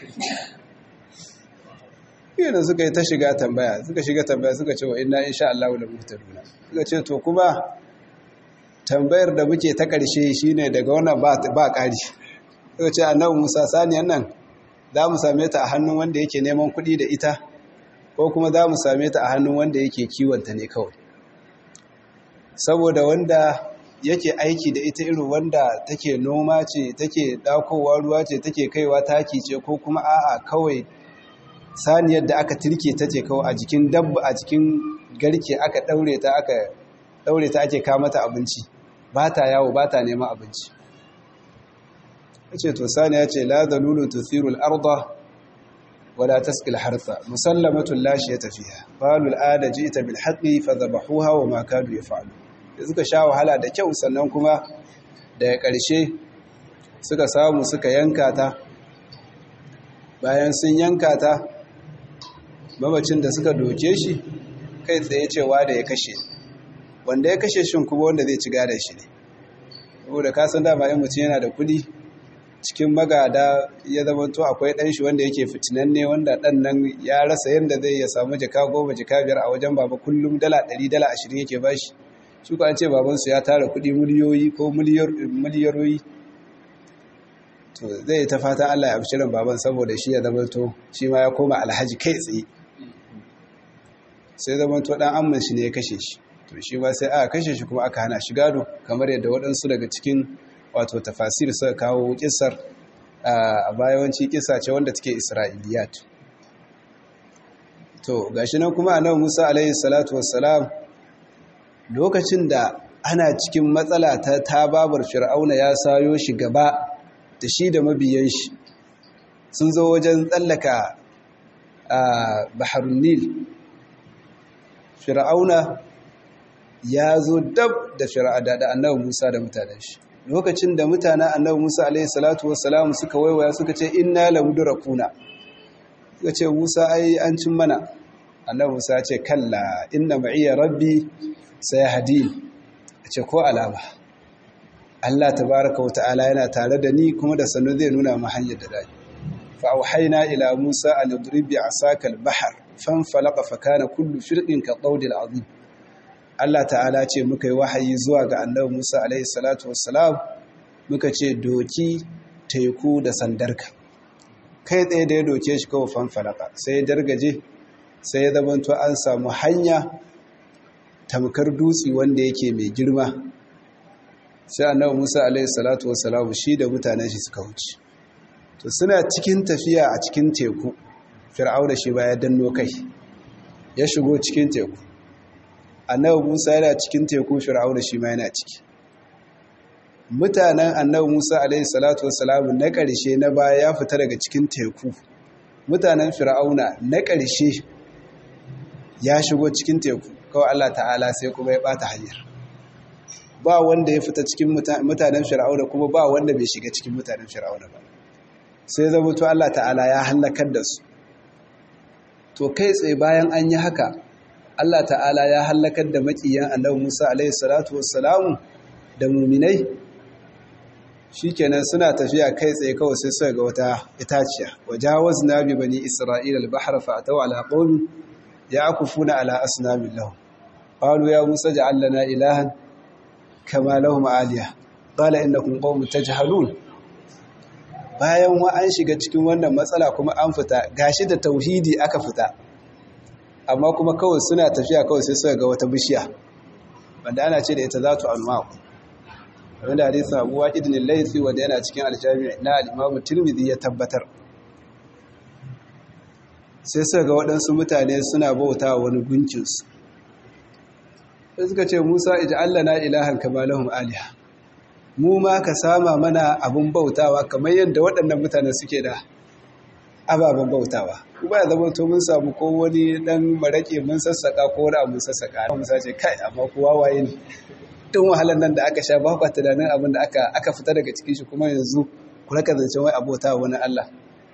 yana suka yi ta shiga tambaya suka shiga tambaya suka ce wa ina insha Allah da muhtaduna suka ce to kuma tambayar da muke ta ƙarshe shine daga wannan ba ƙari suka ce annabi Musa saniyan nan za mu same ta a hannun wanda yake neman kuɗi da ita ko kuma za mu same ta a hannun wanda yake kiwonta ne kawai saboda wanda yake aiki da ita irin wanda take noma ce take dakowa ruwa ce take kaiwa taki ce ko kuma a'a kawai saniyar da aka tirke ta ce kawai a jikin dabba a cikin garke aka daure ta aka daure ta ake kawo mata abinci ba ta yawo ba ta neman abinci ce to saniya ce la zalulu tuthiru al-arda wala tasqi al-hartha musallamatun la shiyata fiha qalu al-ada ji'ta bil haqqi fadhabahuha wa ma kadu yaf'alu suka sha wahala da kyau sannan kuma daga ƙarshe suka samu suka yanka ta bayan sun yanka ta mamacin da suka doke shi kai tsaye cewa da ya kashe wanda ya kashe shi kuma wanda zai ci gadon shi ne saboda kasan dama yin mutum yana da kudi cikin magada ya zama to akwai ɗan shi wanda yake fitinanne wanda ɗan nan ya rasa yadda zai ya samu jika goma jika biyar a wajen baba kullum dala ɗari dala ashirin yake bashi shi an ce babansu ya tara kudi miliyoyi ko miliyaroyi to zai ta fata Allah ya bishirin baban saboda shi ya zama to shi ma ya koma alhaji kai tsaye sai zama to dan amman shi ne ya kashe shi to shi ma sai aka kashe shi kuma aka hana shi gado kamar yadda waɗansu daga cikin wato tafasir suka kawo kissar a bayawanci kissa ce wanda take isra'iliyat to gashi nan kuma annabi Musa alaihi salatu wassalam lokacin da ana cikin matsala ta tababar fir'auna ya sayo shi gaba da shi da mabiyan shi sun zo wajen tsallaka a baharun nil fir'auna ya zo dab da fir'ada da annabi musa da mutanen shi lokacin da mutanen annabi musa alaihi salatu wassalamu suka waiwaya suka ce inna lamudrakuna suka ce musa ai an cin mana annabi musa ya ce kalla inna ma'iya rabbi sai hadin a ce ko alama Allah tabaraka wa ta'ala yana tare da ni kuma da sannu zai nuna mu hanyar da dai fa auhayna ila Musa an yadrib bi asaka al-bahr fanfalaqa fa kana kullu firqin ka qawdil azim Allah ta'ala ce muka yi wahayi zuwa ga annabi Musa alaihi salatu wassalam muka ce doki teku da sandarka kai tsaye da ya doke shi kawai fanfalaqa sai dargaje sai ya zamanto an samu hanya tamkar dutse wanda yake mai girma sai annabi Musa alaihi salatu wassalamu shi da mutanen shi suka wuce to suna cikin tafiya a cikin teku fir'auna shi ba ya danno kai ya shigo cikin teku annabi Musa yana cikin teku fir'auna shi ma yana ciki mutanen annabi Musa alaihi salatu wassalamu na ƙarshe na baya ya fita daga cikin teku mutanen fir'auna na ƙarshe ya shigo cikin teku kawai Allah ta'ala sai kuma ya bata hanyar ba wanda ya fita cikin mutanen fir'auna kuma ba wanda bai shiga cikin mutanen fir'auna ba sai zama to Allah ta'ala ya halakar da su to kai tsaye bayan an yi haka Allah ta'ala ya halakar da makiyan annabi Musa alaihi salatu wassalamu da muminai shikenan suna tafiya kai tsaye kawai sai suka ga wata itaciya wajawazna bi bani isra'ila al-bahra fa ataw ala qawmin ya'kufuna ala asnamin lahum qalu ya musa ja'al lana ilahan kama lahum aliya qala innakum qaumun tajhalun bayan wa an shiga cikin wannan matsala kuma an fita gashi da tauhidi aka fita amma kuma kawai suna tafiya kawai sai suka ga wata bishiya wanda ana ce da ita zatu anwaq wanda hadisin Abu Waqid bin Laythi wanda yana cikin al-Jami' na al-Imam Tirmidhi ya tabbatar sai suka ga waɗansu mutane suna bauta wani gunkinsu sai suka ce Musa ij'al lana ilahan kama lahum aliha mu ma ka sama mana abun bautawa kamar yadda waɗannan mutane suke da ababen bautawa kuma ya zama to mun samu ko wani dan marake mun sassaka ko wani abu sassaka mun sace kai amma kowa waye ne tun wahalar nan da aka sha ba ku tunanin abin da aka aka fita daga cikin shi kuma yanzu ku raka zancen wai abota wani Allah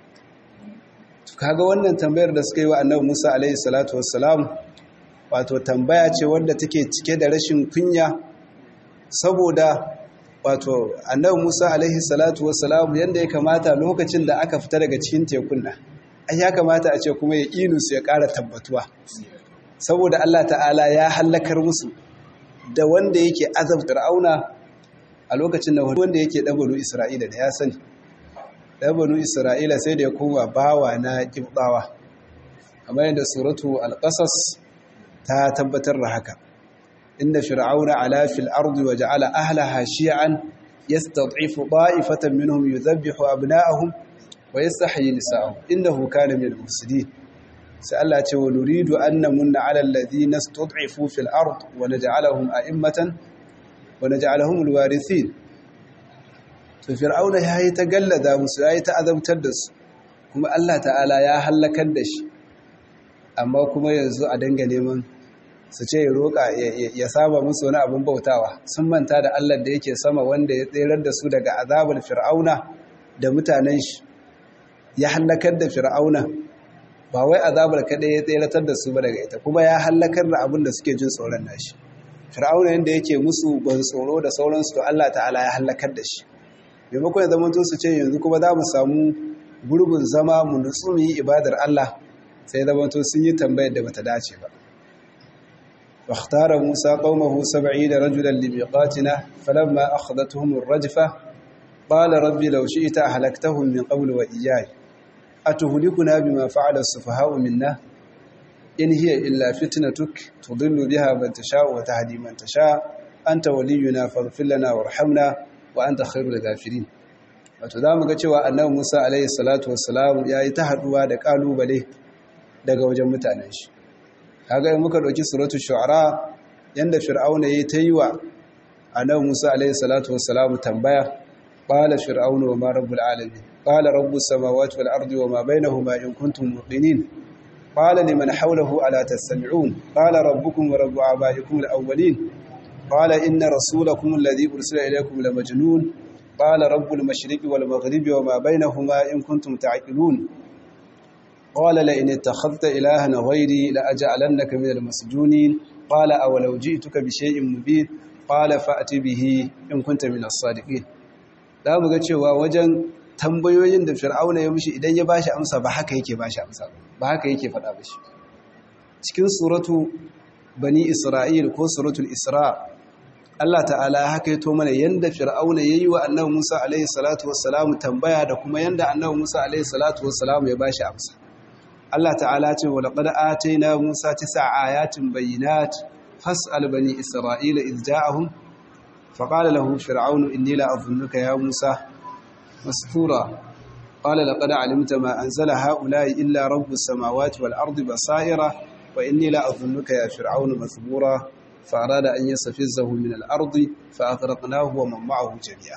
to kaga wannan tambayar da suka yi wa Annabi Musa alaihi salatu wassalam wato tambaya ce wanda take cike da rashin kunya saboda wato Annabi Musa alaihi salatu wassalam yanda ya kamata lokacin da aka fita daga cikin tekun nan ai ya kamata a ce kuma ya su ya ƙara tabbatuwa saboda Allah ta'ala ya hallakar musu da wanda yake azabtar auna a lokacin da wanda yake ɗabanu isra'ila da ya sani ɗabanu isra'ila sai da ya koma bawa na ƙibɗawa kamar yadda suratu alƙasas ta tabbatar da haka inda fir'auna ala fil ardi wa ja'ala ahlaha shi'an yastad'ifu da'ifatan minhum yudhabbihu abna'ahum wa yastahyi nisa'ahum innahu kana min al-mufsidin sai Allah ce wa nuridu an namunna 'ala alladhina istud'ifu fil ard wa naj'alahum a'immatan wa naj'alahum al-warithin to fir'auna yayi ta gallada musu yayi ta azabtar da su kuma Allah ta'ala ya halakar da shi amma kuma yanzu a danga neman su ce ya roƙa ya saba musu wani abin bautawa sun manta da Allah da yake sama wanda ya tserar da su daga azabar fir'auna da mutanen shi ya halakar da fir'auna ba wai azabar kaɗai ya tseratar da su ba daga ita kuma ya halakar da abin da suke jin tsoron nashi fir'auna yadda yake musu ban tsoro da sauransu to Allah ta'ala ya halakar da shi maimakon ya zama su ce yanzu kuma za mu samu gurbin zama mu nutsu mu yi ibadar Allah sai zama to sun yi tambayar da bata dace ba واختار موسى قومه سبعين رجلا لميقاتنا فلما أخذتهم الرجفة قال ربي لو شئت أهلكتهم من قبل وإياي أتهلكنا بما فعل السفهاء منا إن هي إلا فتنتك تضل بها من تشاء وتهدي من تشاء أنت ولينا فاغفر لنا وارحمنا وأنت خير الغافرين wato za mu ga cewa annabi Musa alaihi salatu wassalam ya yi ta haduwa da kalubale daga wajen mutanen shi kaga in muka dauki suratul shu'ara yanda fir'auna yayi ta yi wa annabi Musa alaihi salatu wassalam tambaya qala fir'aunu wa ma rabbul alamin qala rabbus samawati wal ardi wa ma bainahuma in kuntum muqinin qala liman hawlahu ala tastami'un qala rabbukum wa rabbu abaikum al awwalin qala inna rasulakum alladhi ursila ilaykum la majnun qala rabbul mashriqi wal maghribi wa ma bainahuma in kuntum ta'qilun قال لئن اتخذت إلها غيري لأجعلنك من المسجونين قال أولو جئتك بشيء مبين قال فأت به إن كنت من الصادقين da mu ga cewa wajen tambayoyin da fir'auna ya mishi idan ya bashi amsa ba haka yake bashi amsa ba haka yake faɗa mishi cikin suratu bani isra'il ko suratul isra Allah ta'ala haka yato mana yanda fir'auna yayi wa annabi Musa alaihi salatu wassalam tambaya da kuma yanda annabi Musa alaihi salatu wassalam ya bashi amsa Allah ta'ala ce wa laqad atayna Musa tis'a ayatin bayyinat fas'al bani Isra'ila idh ja'ahum faqala lahu fir'aunu inni la adhunnuka ya Musa mastura qala laqad 'alimta ma anzala ha'ula'i illa rabbus samawati wal ardi basaira wa inni la adhunnuka ya fir'aunu mathbura فأراد أن يستفزه من الأرض فأغرقناه ومن معه جميعا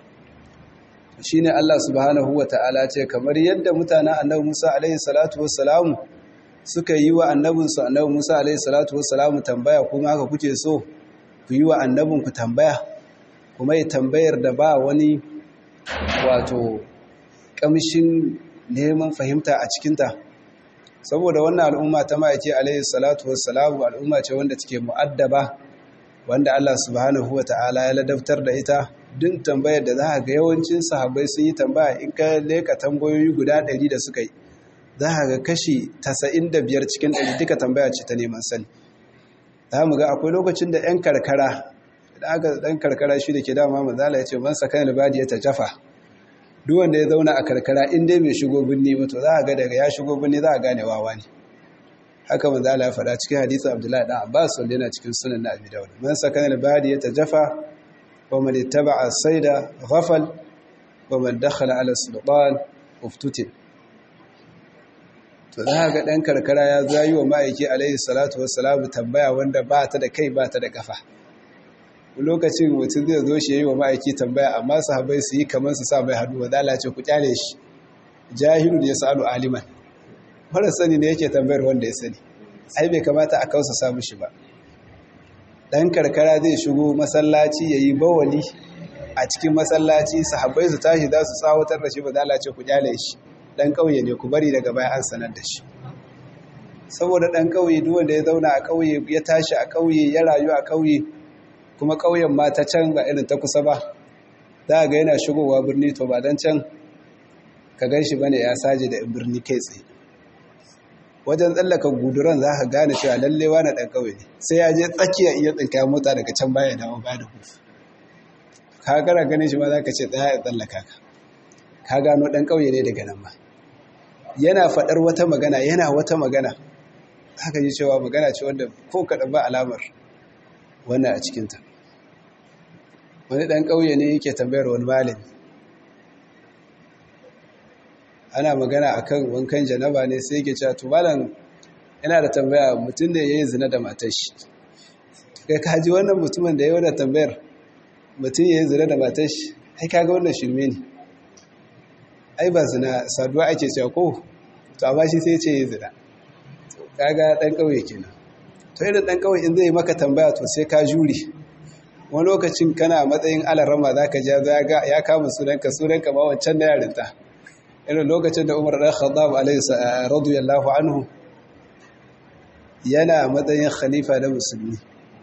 shine Allah subhanahu wa ta'ala ce kamar yadda mutanen annabi Musa alaihi salatu wassalamu suka yi wa annabinsu annabi Musa alaihi salatu wassalamu tambaya kuma haka kuke so ku yi wa annabinku tambaya kuma yi tambayar da ba wani wato kamshin neman fahimta a cikinta saboda wannan al'umma ta ma'aiki alaihi salatu wassalamu al'umma ce wanda take mu'addaba wanda Allah subhanahu wa ta'ala ya ladabtar da ita duk tambayar da za a ga yawancin sahabbai sun yi tambaya in ka leka tambayoyi guda ɗari da suka yi za a ga kashi biyar cikin ɗari duka tambaya ce ta neman sani za mu ga akwai lokacin da 'yan karkara da aka ɗan karkara shi da ke dama manzala ya ce man sakan albadi ya tajafa duk wanda ya zauna a karkara in dai bai shigo birni ba to za a ga daga ya shigo birni za a gane wawa ne haka manzala ya faɗa cikin hadisi abdullahi ɗan abbas wanda yana cikin sunan na abi dawud man sakan albadi ya tajafa ومن اتبع الصيد غفل ومن دخل على السلطان افتتن to za ga ɗan karkara ya zayi wa ma'aiki alaihi salatu wassalamu tambaya wanda ba ta da kai ba ta da kafa lokacin mutum zai zo shi yi wa ma'aiki tambaya amma sahabai su yi kamar su sa mai hannu wa ce ku kyale shi jahilu ya sa'alu aliman mara sani ne yake tambayar wanda ya sani ai bai kamata a kausa samu shi ba dan karkara zai shigo masallaci yayi bawali a cikin masallaci sahabbai su tashi za su tsawatar da shi ba za ce ku kyale shi dan kauye ne ku bari daga baya an sanar da shi saboda dan kauye duk wanda ya zauna a kauye ya tashi a kauye ya rayu a kauye kuma kauyen ma ta can ba irin ta kusa ba za ga yana shigowa birni to ba dan can ka gan shi bane ya saje da birni kai tsaye wajen tsallaka guduran za ka gane cewa lallewa na ɗan ƙauye ne sai ya je tsakiya iya tsinka mota daga can baya dawo ba da hufu ka gara ganin shi ma za ka ce tsaya ya tsallaka ka ka gano ɗan ƙauye ne daga nan ma yana faɗar wata magana yana wata magana haka ji cewa magana ce wanda ko kaɗan ba alamar wannan a cikinta wani ɗan ƙauye ne yake tambayar wani malami ana magana akan wankan janaba ne sai yake cewa to malam yana da tambaya mutum da yayi zina da matar shi kai ka ji wannan mutumin da yayi wannan tambayar mutum yayi zina da matar shi ai kaga wannan shirme ne ai ba zina saduwa ake cewa ko to amma shi sai ya ce yayi zina kaga dan kauye kenan to irin dan kauye in zai maka tambaya to sai ka jure wani lokacin kana matsayin alarama zaka ja ya kama sunanka sunanka ma wancan na yarinta irin lokacin da umar ɗan khattab radiyallahu anhu yana matsayin khalifa na musulmi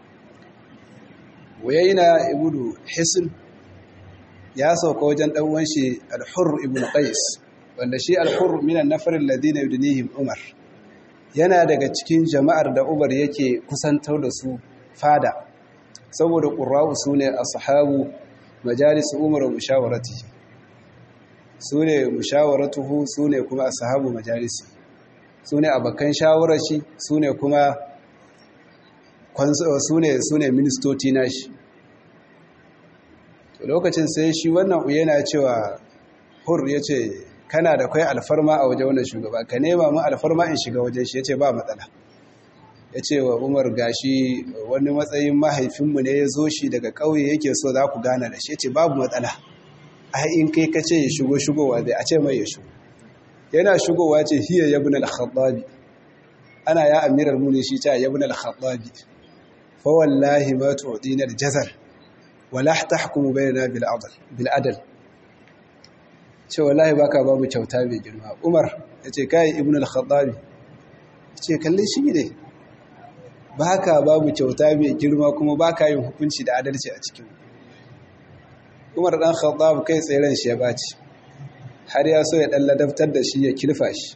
wayayna ibnu hisn ya sauka wajen ɗanwan shi al-hurr ibn qais wanda shi al-hurr minan nafar alladhina yudnihim umar yana daga cikin jama'ar da umar yake kusantar da su fada saboda qurra'u sune ashabu majalis umar wa mushawaratihi su ne mushawaratuhu su ne kuma ashabu majalisi su ne abokan shawarashi su ne kuma su ne su ne ministoci nashi lokacin sai shi wannan yana cewa hur ya ce kana da kai alfarma a waje wannan shugaba ka nema mu alfarma in shiga wajen shi ya ce ba matsala ya ce wa umar gashi wani matsayin mahaifinmu ne ya zo shi daga ƙauye yake so za ku gana da shi ya ce babu matsala ai in kai ka ce ya shigo shigowa zai a ce mai ya shigo yana shigowa ce hiya ya bin al-khattabi ana ya amiral muni shi ta ya bin al-khattabi fa wallahi ma tu'dina al-jazal wa la tahkumu bainana bil adl bil adl ce wallahi baka babu kyauta mai girma umar yace kai ibn al-khattabi yace kalle shi ne baka babu kyauta mai girma kuma baka yin hukunci da adalci a cikin umar dan khattab kai tseren shi ya baci har ya so ya dan ladabtar da shi ya kilfa shi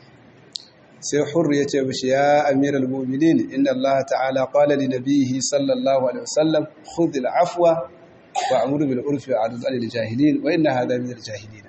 sai hurr ya ce mishi ya amiral mu'minin inna allah ta'ala qala li nabiyhi sallallahu alaihi wasallam khudh al-afwa wa amur bil urfi wa a'rid anil jahilin wa inna hadha min al-jahilin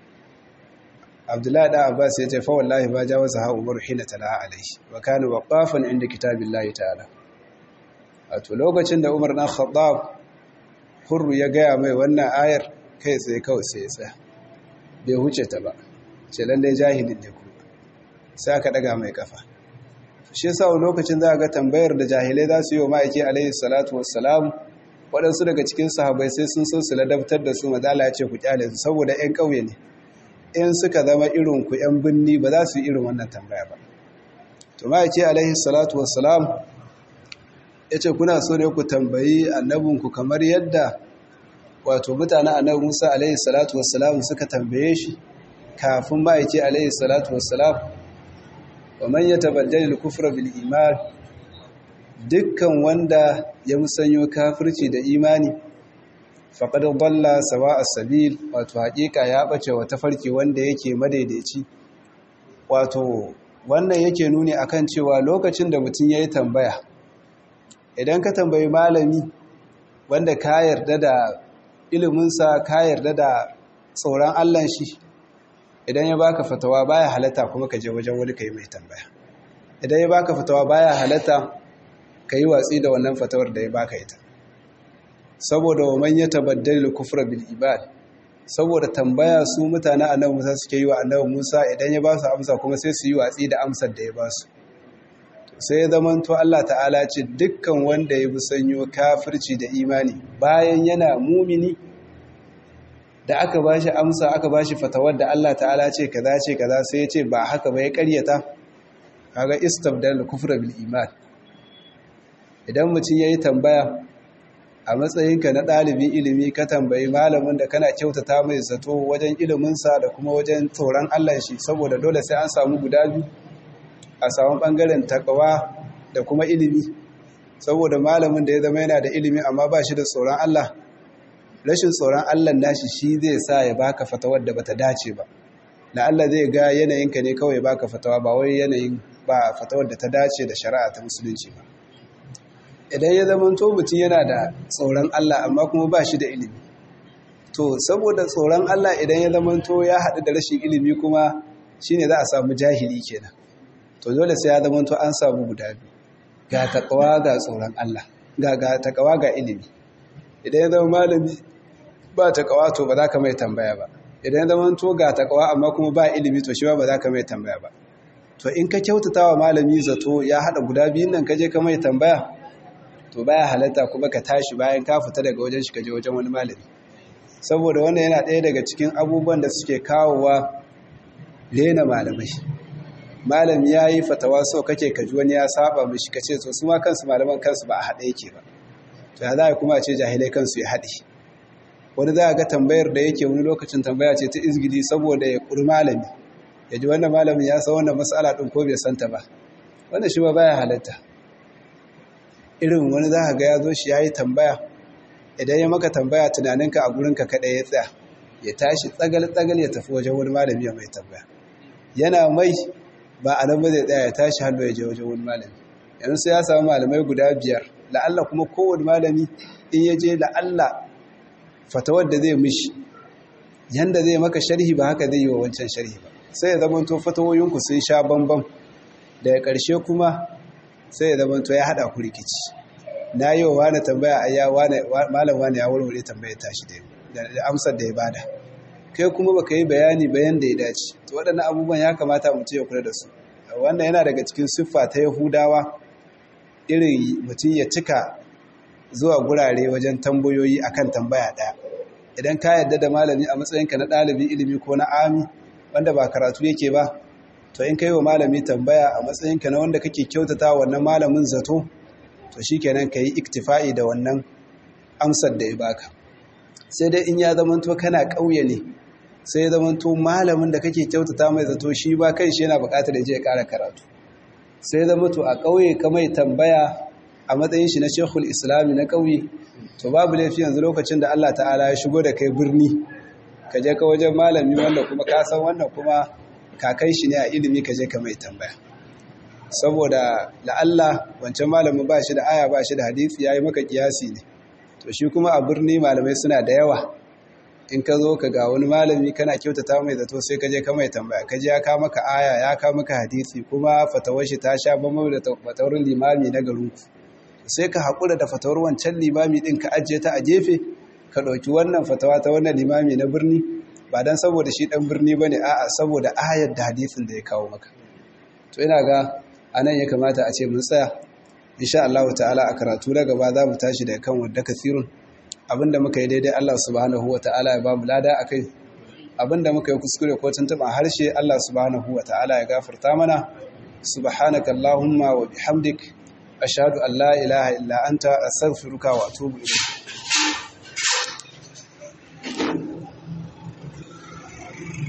abdullahi da abbas ya ce fa wallahi ba jawaza ha umar hina tala alaihi wa kana waqafan inda kitabillahi ta'ala wato lokacin da umar dan khattab hurru ya gaya mai wannan ayar kai tsaye kawai sai ya tsaya bai huce ta ba ce lallai jahilin ne kuma sai aka daga mai kafa shi yasa lokacin za a ga tambayar da jahilai za su yi wa ma'aiki alaihi salatu wassalam waɗansu daga cikin sahabai sai sun so su ladabtar da su mazala ya ce ku kyale su saboda 'yan ƙauye ne in suka zama irin ku 'yan binni ba za su yi irin wannan tambaya ba to ma'aiki alaihi salatu wassalam ya ce kuna so ne ku tambayi annabinku kamar yadda wato mutanen annabi musa alaihi salatu wassalam suka tambaye shi kafin ma'aiki alaihi salatu wassalam wa man yatabaddal al-kufra bil iman dukkan wanda ya musanyo kafirci da imani faqad dalla sawa as-sabil wato hakika ya bace wa tafarki wanda yake madaidaici wato wannan yake nuni akan cewa lokacin da mutum yayi tambaya idan ka tambayi malami wanda ka yarda da iliminsa ka yarda da tsoron Allah shi idan ya baka fatawa baya halatta kuma ka je wajen wani kai mai tambaya idan ya baka fatawa baya halatta ka yi watsi da wannan fatawar da ya baka ita saboda wa man yatabaddal kufra bil ibad saboda tambaya su mutane annabi Musa suke yi wa annabi Musa idan ya ba su amsa kuma sai su yi watsi da amsar da ya ba su sai ya zamanto Allah ta'ala ce dukkan wanda ya bi sanyo kafirci da imani bayan yana mumini da aka ba shi amsa aka ba shi fatawar da Allah ta'ala ce kaza ce kaza sai ya ce ba haka ba ya karyata kaga istabdal kufra bil iman idan mutum yayi tambaya a matsayinka na ɗalibin ilimi ka tambayi malamin da kana kyautata mai zato wajen iliminsa da kuma wajen tsoron Allah shi saboda dole sai an samu guda biyu a samu ɓangaren takawa da kuma ilimi saboda malamin da ya zama yana da ilimi amma ba shi da tsoron Allah rashin tsoron Allah nashi shi zai sa ya baka fatawar da bata dace ba na Allah zai ga yanayinka ne kawai baka fatawa ba wai yanayin ba fatawar da ta dace da shari'a ta musulunci ba idan ya zama to mutum yana da tsoron Allah amma kuma ba shi da ilimi to saboda tsoron Allah idan ya zama to ya haɗu da rashin ilimi kuma shine za a samu jahili kenan to dole sai ya zama to an samu guda biyu ga takawa ga tsoron Allah ga ga takawa ga ilimi idan ya zama malami ba takawa to ba za ka mai tambaya ba idan ya zama to ga takawa amma kuma ba ilimi to shi ba za ka mai tambaya ba to in ka kyautata wa malami zato ya haɗa guda biyun nan ka je ka mai tambaya to baya halatta kuma ka tashi bayan ka fita daga wajen shi ka je wajen wani malami saboda wannan yana ɗaya daga cikin abubuwan da suke kawowa rena malamai malami ya yi fatawa so kake kaji wani ya saba mishi ka ce to su ma kansu malaman kansu ba a haɗe yake ba to ya za a kuma ce jahilai kansu ya haɗe wani za a ga tambayar da yake wani lokacin tambaya ce ta izgili saboda ya ƙuri malami ya ji wannan malamin ya san wannan matsala ɗin ko bai santa ba wannan shi ba baya halatta irin wani za ga ya zo shi ya yi tambaya idan ya maka tambaya tunaninka a gurinka kaɗai ya tsaya ya tashi tsagal-tsagal ya tafi wajen wani malami ya mai tambaya yana mai ba a nan ba zai tsaya ya tashi hannu ya je wajen wani malami yanzu sai ya samu malamai guda biyar la'alla kuma kowane malami in ya je la'alla fatawar da zai mishi yanda zai maka sharhi ba haka zai yi wa wancan sharhi ba sai ya zama to fatawoyinku sun sha bambam daga ƙarshe kuma sai ya zama to ya haɗa ku rikici na yi wa wani tambaya a ya malam wani ya warware tambaya tashi da amsar da ya bada kai kuma baka yi bayani bayan da ya dace to waɗannan abubuwan ya kamata mutum ya kula da su wannan yana daga cikin siffa ta yahudawa irin mutum ya cika zuwa gurare wajen tambayoyi akan tambaya ɗaya idan ka yarda da malami a matsayinka na ɗalibin ilimi ko na ami wanda ba karatu yake ba to in kai wa malami tambaya a matsayinka na wanda kake kyautata wannan malamin zato to shikenan ka yi iktifa'i da wannan amsar da ya baka sai dai in ya zamanto kana ƙauye ne sai ya zamanto malamin da kake kyautata mai zato shi ba kai shi yana buƙatar ya je ya ƙara karatu sai zama to a ƙauye ka mai tambaya a matsayin shi na shekul islami na ƙauye to babu laifi yanzu lokacin da Allah ta'ala ya shigo da kai birni ka je ka wajen malami wanda kuma ka san wannan kuma kakai shi ne a ilimi ka je ka mai tambaya saboda la'alla wancan malamin ba shi da aya ba shi da hadisi ya yi maka kiyasi ne to shi kuma a birni malamai suna da yawa in ka zo ka ga wani malami kana kyautata mai zato sai ka je ka mai tambaya ka je ya ka maka aya ya ka maka hadisi kuma fatawar shi ta sha bambam da fatawar limami na garinku sai ka haƙura da fatawar wancan limami ɗin ka ajiye ta a gefe ka ɗauki wannan fatawa ta wannan limami na birni ba don saboda shi ɗan birni ba ne a'a saboda ayar da hadisin da ya kawo maka to ina ga a nan ya kamata a ce mun tsaya insha Allah ta'ala a karatu na gaba za mu tashi da kan wadda kasirun abinda muka yi daidai Allah subhanahu wa ta'ala ya ba mu lada akai abinda muka yi kuskure ko tuntuɓa harshe Allah subhanahu wa ta'ala ya gafarta mana subhanaka allahumma wa bihamdik ashhadu an la ilaha illa anta astaghfiruka wa atubu ilayk